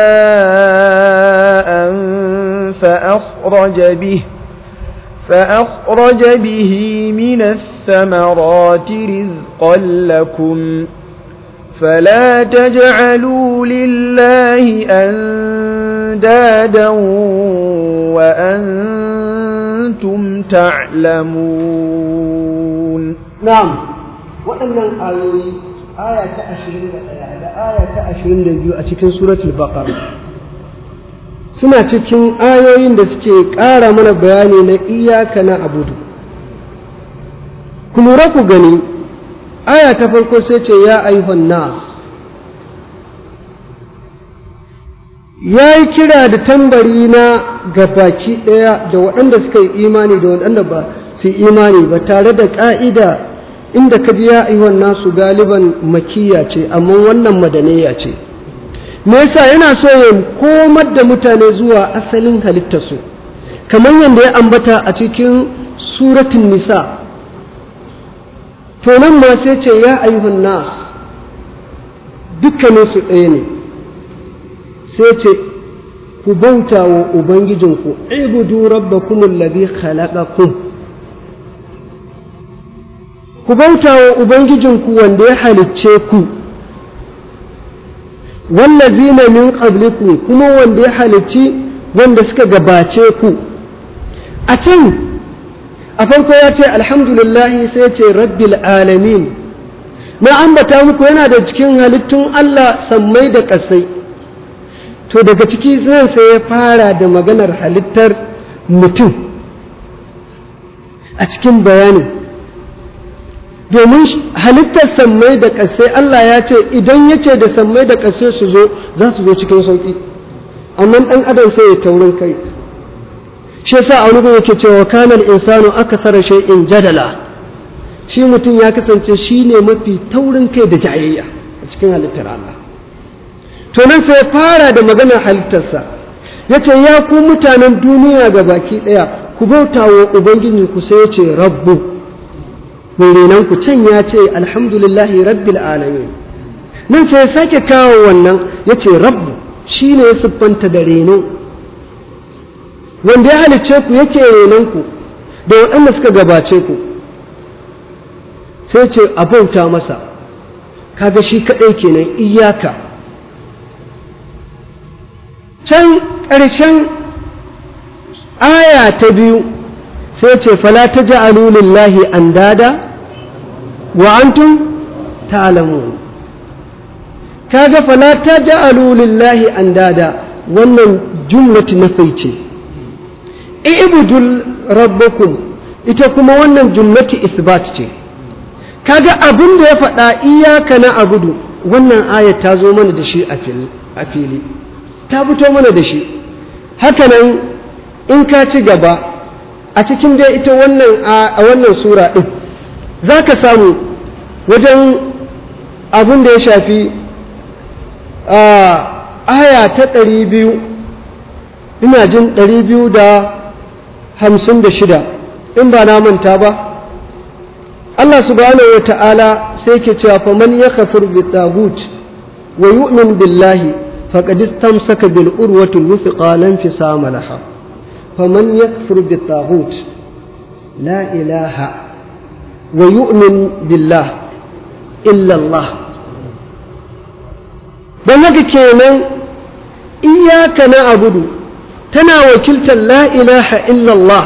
ماء فأخرج به فأخرج به من الثمرات رزقا لكم فلا تجعلوا لله أندادا وأنتم تعلمون نعم waɗannan ayoyi aya ta ashirin da ɗaya da aya ta ashirin da biyu a cikin suratul baqara suna cikin ayoyin da suke ƙara mana bayani na iyaka na abudu ku lura ku gani aya ta farko sai ce ya ayyuhan nas ya yi kira da tambari na ga baki ɗaya da waɗanda suka yi imani da waɗanda ba su imani ba tare da ƙa'ida inda ka ji ya ayyuhan nasu galiban makiya ce amma wannan madaniya ce me yasa yana so ya komar da mutane zuwa asalin halittarsu kamar yadda ya ambata a cikin suratun nisa to nan ma sai ce ya ayyuhan nas dukkanin su ɗaya ne sai ce ku bauta wa ubangijinku ibudu rabbakum alladhi khalaqakum ku bauta wa ubangijinku wanda ya halicce ku wallazina min qablikum kuma wanda ya halicci wanda suka gabace ku a can a farko ya ce alhamdulillahi sai ya ce rabbil alamin na ambata muku yana da cikin halittun Allah sammai da ƙasai to daga ciki zan sai ya fara da maganar halittar mutum a cikin bayani domin halittar sammai da ƙasai Allah ya ce idan ya ce da sammai da ƙasai su zo za su zo cikin sauƙi amma ɗan adam sai ya taurin kai shi yasa a wani yake cewa kanal insanu akthara shay'in jadala shi mutum ya kasance shi ne mafi taurin kai da jayayya a cikin halittar Allah to nan sai fara da maganar halittarsa ya ce ya ku mutanen duniya ga baki ɗaya ku bauta wa ubangiji ku sai ya ce rabbu mai renon ku can ya ce alhamdulillahi rabbil alamin nan sai ya sake kawo wannan ya ce rabbu shi ne ya siffanta da reno wanda ya halicce ku yake renon ku da waɗanda suka gabace ku sai ce a bauta masa kaga shi kaɗai kenan iyaka can ƙarshen aya ta biyu sai ce fala ta ja'alu lillahi andada wa antum ta'lamun kaga fala ta ja'alu lillahi andada wannan jumlatu nafai ce ibudul rabbakum ita kuma wannan jumlatu isbat ce kaga abin da ya faɗa iyaka na abudu wannan ayat ta zo mana da shi a fili ta fito mana da shi hakanan in ka ci gaba a cikin dai ita wannan a wannan sura ɗin za ka samu wajen abin da ya shafi aya ta ɗari biyu ina jin ɗari biyu da hamsin da shida in ba na manta ba Allah subhanahu wa ta'ala sai ke cewa fa man ya kafir bi tagut wa yu'min billahi faqad istamsaka bil urwati wuthqa lan fisama laha faman yakfur bi tagut la ilaha wa yu'min billah illa Allah dan haka kenan iyyaka na'budu tana wakiltar la ilaha illa Allah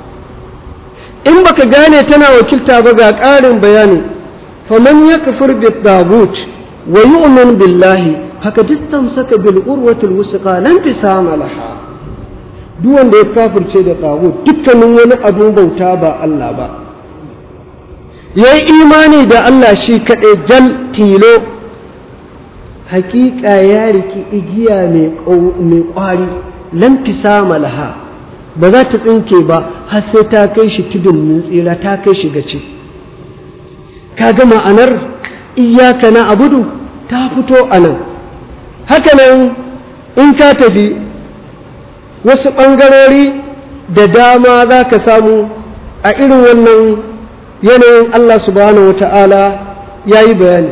in baka gane tana wakilta ba ga ƙarin bayani faman ya kafir bi tagut wa yu'min billahi haka distamsaka bil urwatil wusqa lan tisama laha duk wanda ya kafirce da tagut dukkanin wani abun bauta ba Allah ba yayi imani da Allah shi kaɗai jal tilo hakika ya riki igiya mai ƙwari lan tisama laha ba za ta tsinke ba har sai ta kai shi tudun mun tsira ta kai shi gaci ka ga ma'anar iyaka na abudu ta fito a nan hakanan in ka tafi wasu ɓangarori da dama za ka samu a irin wannan yanayin Allah subhanahu wata'ala ya yi bayani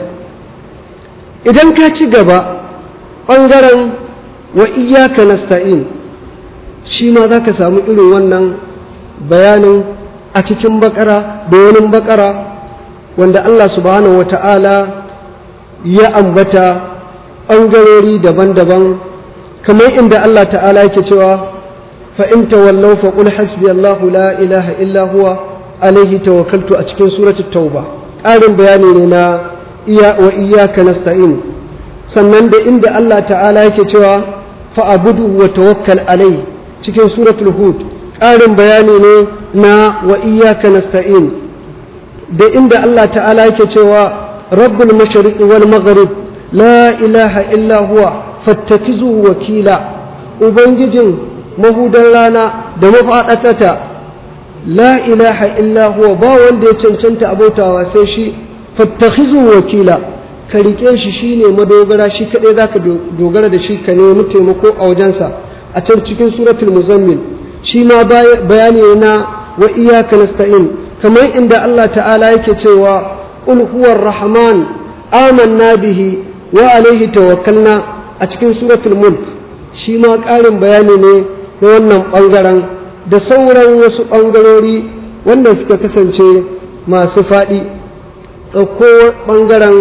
idan ka ci gaba ɓangaren wa iyaka nasta'in shi ma za ka samu irin wannan bayanin a cikin bakara da wani bakara wanda Allah subhanahu wa ta'ala ya ambata ɓangarori daban-daban kamar inda Allah ta'ala yake cewa fa'in tawallau faƙul hasbi Allahu la ilaha illa huwa alaihi tawakkaltu a cikin suratul tauba ƙarin bayani ne na iya wa iyaka nasta'in sannan da inda Allah ta'ala yake cewa fa'abudu wa tawakkal alaihi cikin suratul hud ƙarin bayani ne na wa iyyaka nasta'in da inda Allah ta'ala yake cewa rabbul mashriq wal maghrib la ilaha illa huwa fattakizuhu wakila ubangijin mahudan rana da mafaɗatata la ilaha illa huwa ba wanda ya cancanta abautawa sai shi fattakhizuhu wakila ka rike shi shine madogara shi kadai zaka dogara da shi ka nemi taimako a wajensa a can cikin suratul muzammil shi ma bayani na wa iyyaka nasta'in kamar inda Allah ta'ala yake cewa qul huwar rahman amanna bihi wa alaihi tawakkalna a cikin suratul mulk shi ma ƙarin bayani ne na wannan ɓangaren da sauran wasu ɓangarori wanda suka kasance masu faɗi ɗauko ɓangaren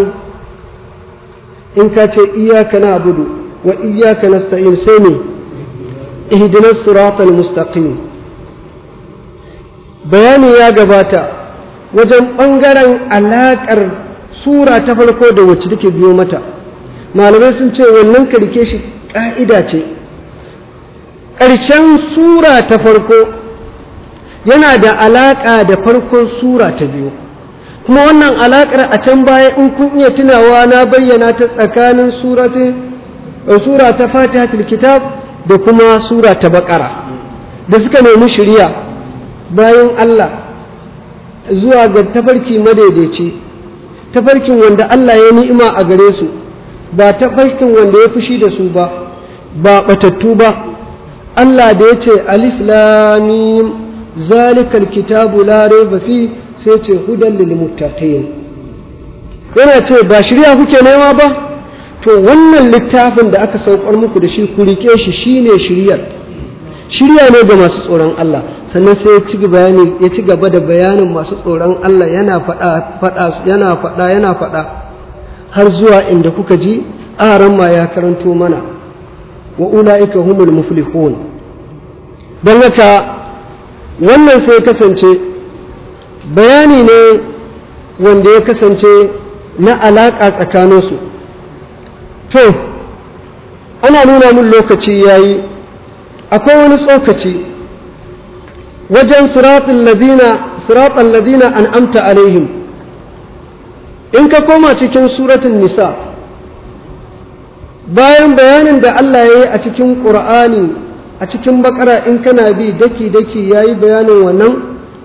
in ka ce iyaka na abudu wa iyaka nasta'in sai ne اهدنا الصراط المستقيم bayani ya gabata wajen ɓangaren alaƙar sura ta farko da wacce take biyo mata malamai sun ce wannan karke shi ƙa'ida ce ƙarshen sura ta farko yana da alaƙa da farkon sura ta biyu kuma wannan alaƙar a can baya in kun iya tunawa na bayyana ta tsakanin sura ta fatihatul kitab da kuma sura ta baƙara da suka nemi shirya bayan Allah zuwa ga tafarki madaidaici tafarkin wanda Allah ya ni'ima a gare su ba tafarkin wanda ya fushi da su ba ba batattu ba Allah da ya ce alif lamim zalikal kitabu la raiba fi sai ce hudan lil muttaqin yana ce ba shirya kuke nema ba to wannan littafin da aka saukar muku da shi ku rike shi shine shiryar shirya ne ga masu tsoron Allah sannan sai ya ci bayani ya ci gaba da bayanin masu tsoron Allah yana faɗa faɗa yana faɗa yana faɗa har zuwa inda kuka ji aran ma ya karanto mana wa ulaika humul muflihun don haka wannan sai kasance bayani ne wanda ya kasance na alaƙa tsakaninsu to ana nuna min lokaci yayi akwai wani tsokaci wajen siratun ladina siratun ladina an amta alaihim in ka koma cikin suratun nisa bayan bayanin da Allah ya yi a cikin ƙur'ani a cikin bakara in kana bi daki-daki ya yi bayanin wannan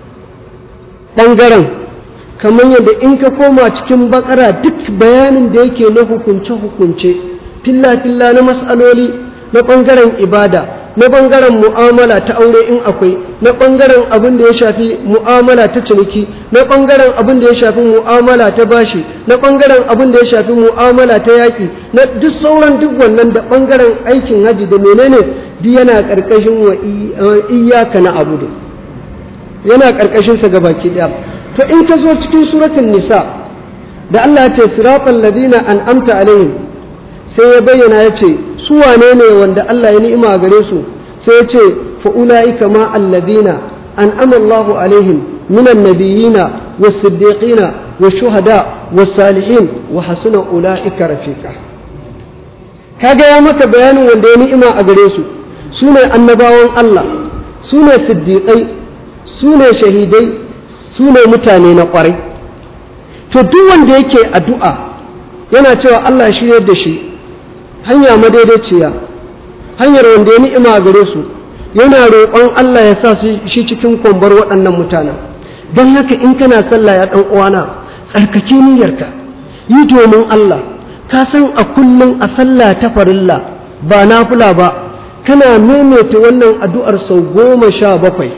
ɓangaren kamar yadda in ka koma cikin bakara duk bayanin da yake na hukunce-hukunce filla-filla na matsaloli na ɓangaren ibada na ɓangaren mu'amala ta aure in akwai na ɓangaren abin da ya shafi mu'amala ta ciniki na ɓangaren abin da ya shafi mu'amala ta bashi na ɓangaren abin da ya shafi mu'amala ta yaƙi na duk sauran duk wannan da ɓangaren aikin haji da menene duk yana ƙarƙashin wa iyaka na abu yana ƙarƙashin sa gabaki ɗaya to in ka zo cikin suratul nisa da Allah ya ce siratal ladina an'amta alaihim sai ya bayyana ya ce su wane ne wanda Allah ya ni'ima gare su sai ya ce fa ulaika ma alladina an'ama Allahu alaihim minan nabiyina was-siddiqina wash-shuhada was-salihin wa hasuna ulaika rafiqa kaga ya maka bayanin wanda ya ni'ima a gare su sune annabawan Allah sune siddiqai sune shahidai sune mutane na kwarai to duk wanda yake addu'a yana cewa Allah ya shiryar da shi hanya madaidaiciya hanyar wanda ya ni'ima gare su yana roƙon Allah ya sa shi cikin kwambar waɗannan mutanen don haka in kana sallah ya ɗan uwana tsarkake niyyarka yi domin Allah ka san a kullum a sallah ta farilla ba nafila ba kana maimaita wannan addu'ar sau goma sha bakwai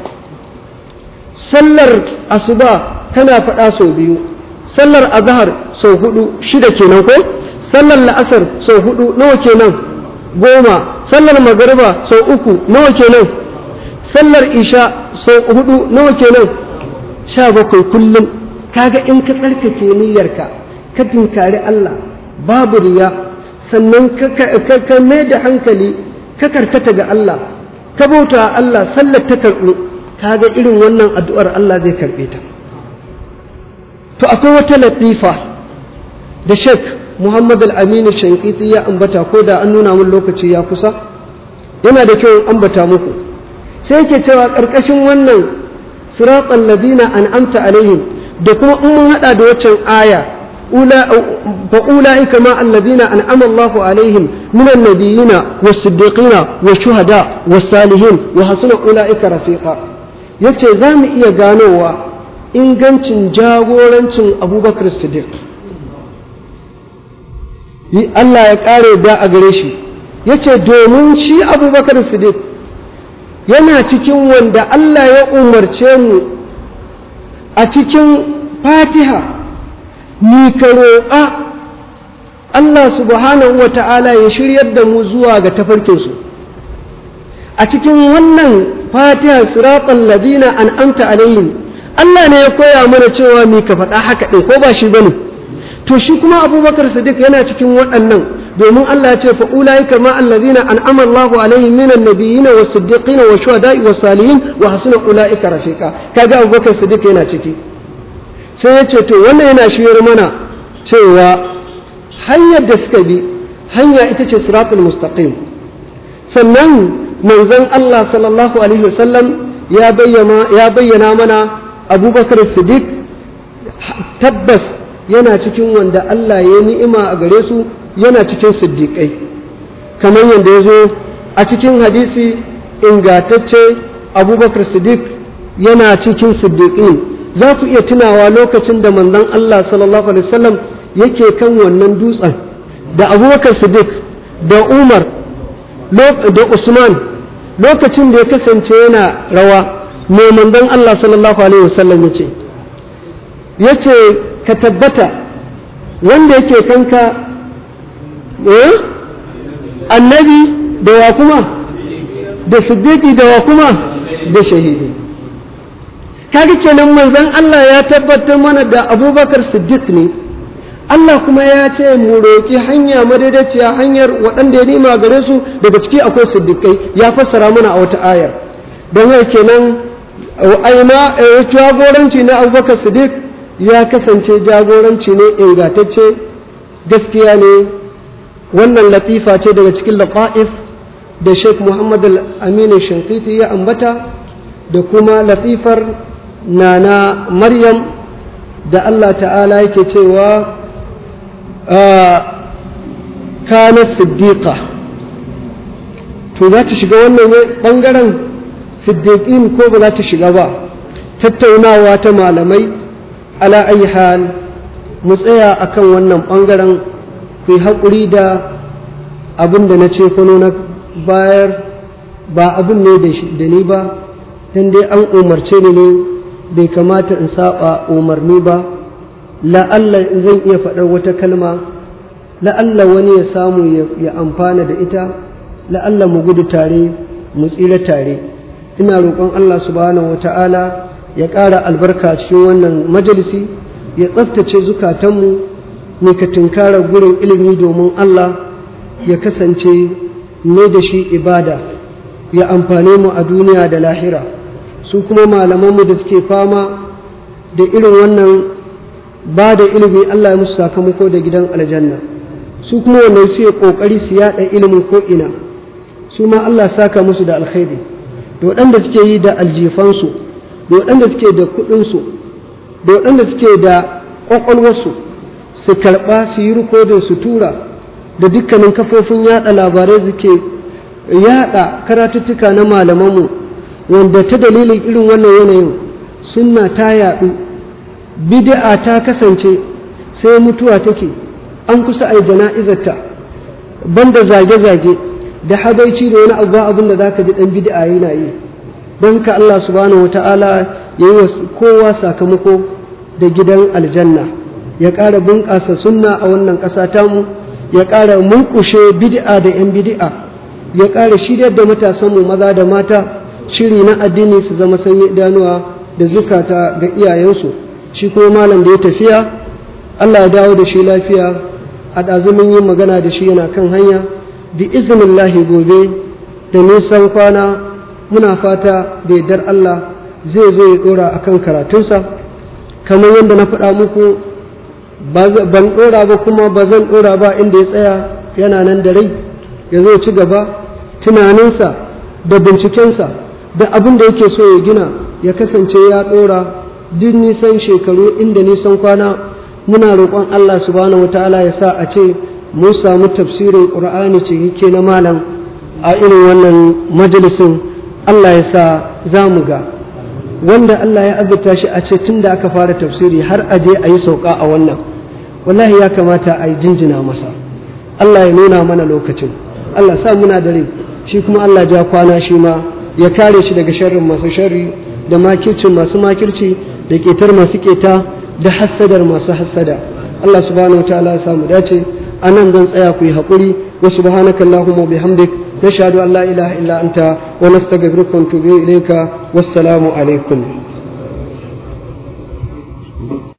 sallar asuba kana faɗa sau biyu sallar azhar sau hudu shida kenan ko sallar la'asar sau hudu nawa kenan goma sallar magariba sau uku nawa kenan sallar isha sau hudu nawa kenan sha bakwai kullum kaga in ka tsarkake niyyarka ka tinkari Allah babu riya sannan ka mai da hankali ka karkata ga Allah ka bauta Allah sallar ta karɓu kaga irin wannan addu'ar Allah zai karɓe ta to akwai wata latifa da shek Muhammad al-Aminu Shankiti ya ambata ko da an nuna mun lokaci ya kusa yana da kyau ambata muku sai yake cewa ƙarƙashin wannan siratan ladina an'amta alaihim da kuma in mun hada da waccan aya fa ulaika ma alladina an'ama Allahu alaihim min an-nabiyina was-siddiqina wash-shuhada was-salihin wa hasuna ulaika rafiqa yace za mu iya ganowa ingancin jagorancin Abubakar Siddiq Allah ya ƙare da a gare shi ya ce domin shi abubakar siddiq yana cikin wanda Allah ya umarce mu a cikin fatiha ni ka roƙa Allah subhanahu wa ta'ala ya shiryar da mu zuwa ga tafarkinsu a cikin wannan fatiha siratan ladina an amta alaihim Allah ne ya koya mana cewa mi ka faɗa haka ɗin ko ba shi bane to shi kuma abubakar sadiq yana cikin waɗannan domin Allah ya ce fa ulaika ma allazina an'ama Allahu alaihim minan nabiyyin was siddiqin was shuhada'i was salihin wa hasuna ulaika rafiqa kaga abubakar sadiq yana ciki sai ya ce to wannan yana shiyar mana cewa hanyar da suka bi hanya ita ce siratul mustaqim sannan manzon Allah sallallahu alaihi wasallam ya bayyana ya bayyana mana abubakar sadiq tabbas yana cikin wanda Allah ya ni'ima a gare su yana cikin siddiƙai kamar yadda ya zo a cikin hadisi ingatacce abubakar siddiq yana cikin siddiƙin za ku iya tunawa lokacin da manzon Allah sallallahu alaihi wasallam yake kan wannan dutsen da abubakar siddiq da umar da usman lokacin da ya kasance yana rawa mai manzon Allah sallallahu alaihi wasallam ya ce ya ce ka tabbata wanda yake kanka annabi da wa kuma da siddiqi da wa kuma da shahidi kaga kenan manzon Allah ya tabbatar mana da abubakar siddiq ne Allah kuma ya ce mu roƙi hanya madaidaiciya hanyar waɗanda ya nima gare su daga ciki akwai siddiƙai ya fassara mana a wata ayar don haka kenan aina jagoranci na abubakar siddiq ya kasance jagoranci ne ingantacce gaskiya ne wannan latifa ce daga cikin lafa'if da sheikh muhammad al-aminu shinkiti ya ambata da kuma latifar nana maryam da allah ta'ala yake cewa kana siddiqa to za ta shiga wannan ɓangaren siddiqin ko ba za ta shiga ba tattaunawa ta malamai ala ayi hal mu tsaya akan wannan ɓangaren ku yi haƙuri da abin da na ce kwano na bayar ba abin ne da ni ba don dai an umarce ni ne bai kamata in saba umarni ba la'alla zan iya faɗar wata kalma la'alla wani ya samu ya amfana da ita la'alla mu gudu tare mu tsira tare ina roƙon Allah subhanahu wata'ala ya ƙara albarka cikin wannan majalisi ya tsaftace zukatanmu ne ka tunkarar gurin ilimi domin Allah ya kasance ne da shi ibada ya amfane mu a duniya da lahira su kuma malamanmu da suke fama da irin wannan ba da ilimi Allah ya musu sakamako da gidan aljanna su kuma wannan su ya kokari su yada ilimin ko ina su ma Allah saka musu da alkhairi da waɗanda suke yi da aljifansu da waɗanda suke da kuɗinsu da waɗanda suke da ƙwaƙwalwarsu su karɓa su yi rikodin su tura da dukkanin kafofin yada labarai suke yada karatuttuka na malamanmu wanda ta dalilin irin wannan yanayin sunna ta yaɗu bid'a ta kasance sai mutuwa take an kusa a jana'izarta banda zage-zage da habaici da wani abu abin da zaka ji dan bid'a yana yi don ka Allah subhanahu wata'ala ya yi wa kowa sakamako da gidan aljanna ya ƙara bunƙasa sunna a wannan ƙasa tamu ya ƙara mulkushe bid'a da 'yan bid'a ya ƙara shiryar da matasanmu maza da mata shiri na addini su zama sanyi idanuwa da zukata ga iyayensu shi kuma malam da ya tafiya Allah ya dawo da shi lafiya a ɗazumin yin magana da shi yana kan hanya bi iznillahi gobe da nisan kwana muna fata da yardar Allah zai zo ya ɗora a kan karatunsa kamar yadda na faɗa muku ban ɗora ba kuma ba zan ɗora ba inda ya tsaya yana nan da rai ya zo ci gaba tunaninsa da bincikensa da abin da yake so ya gina ya kasance ya ɗora duk nisan shekaru inda nisan kwana muna roƙon Allah subhanahu wataala ya sa a ce mun samu tafsirin ƙur'ani cikakke na malam a irin wannan majalisin Allah ya sa za mu ga wanda Allah ya azurta shi a ce tun da aka fara tafsiri har a je a yi sauka a wannan wallahi ya kamata a yi jinjina masa Allah ya nuna mana lokacin Allah sa muna da rai shi kuma Allah ja kwana shi ma ya kare shi daga sharrin masu sharri da makircin masu makirci da ketar masu keta da hassadar masu hassada Allah subhanahu wataala ya samu dace anan zan tsaya ku yi haƙuri wa subhanaka allahumma bihamdik nashhadu an la ilaha illa anta wa nastaghfiruka wa natubu ilayka wassalamu alaikum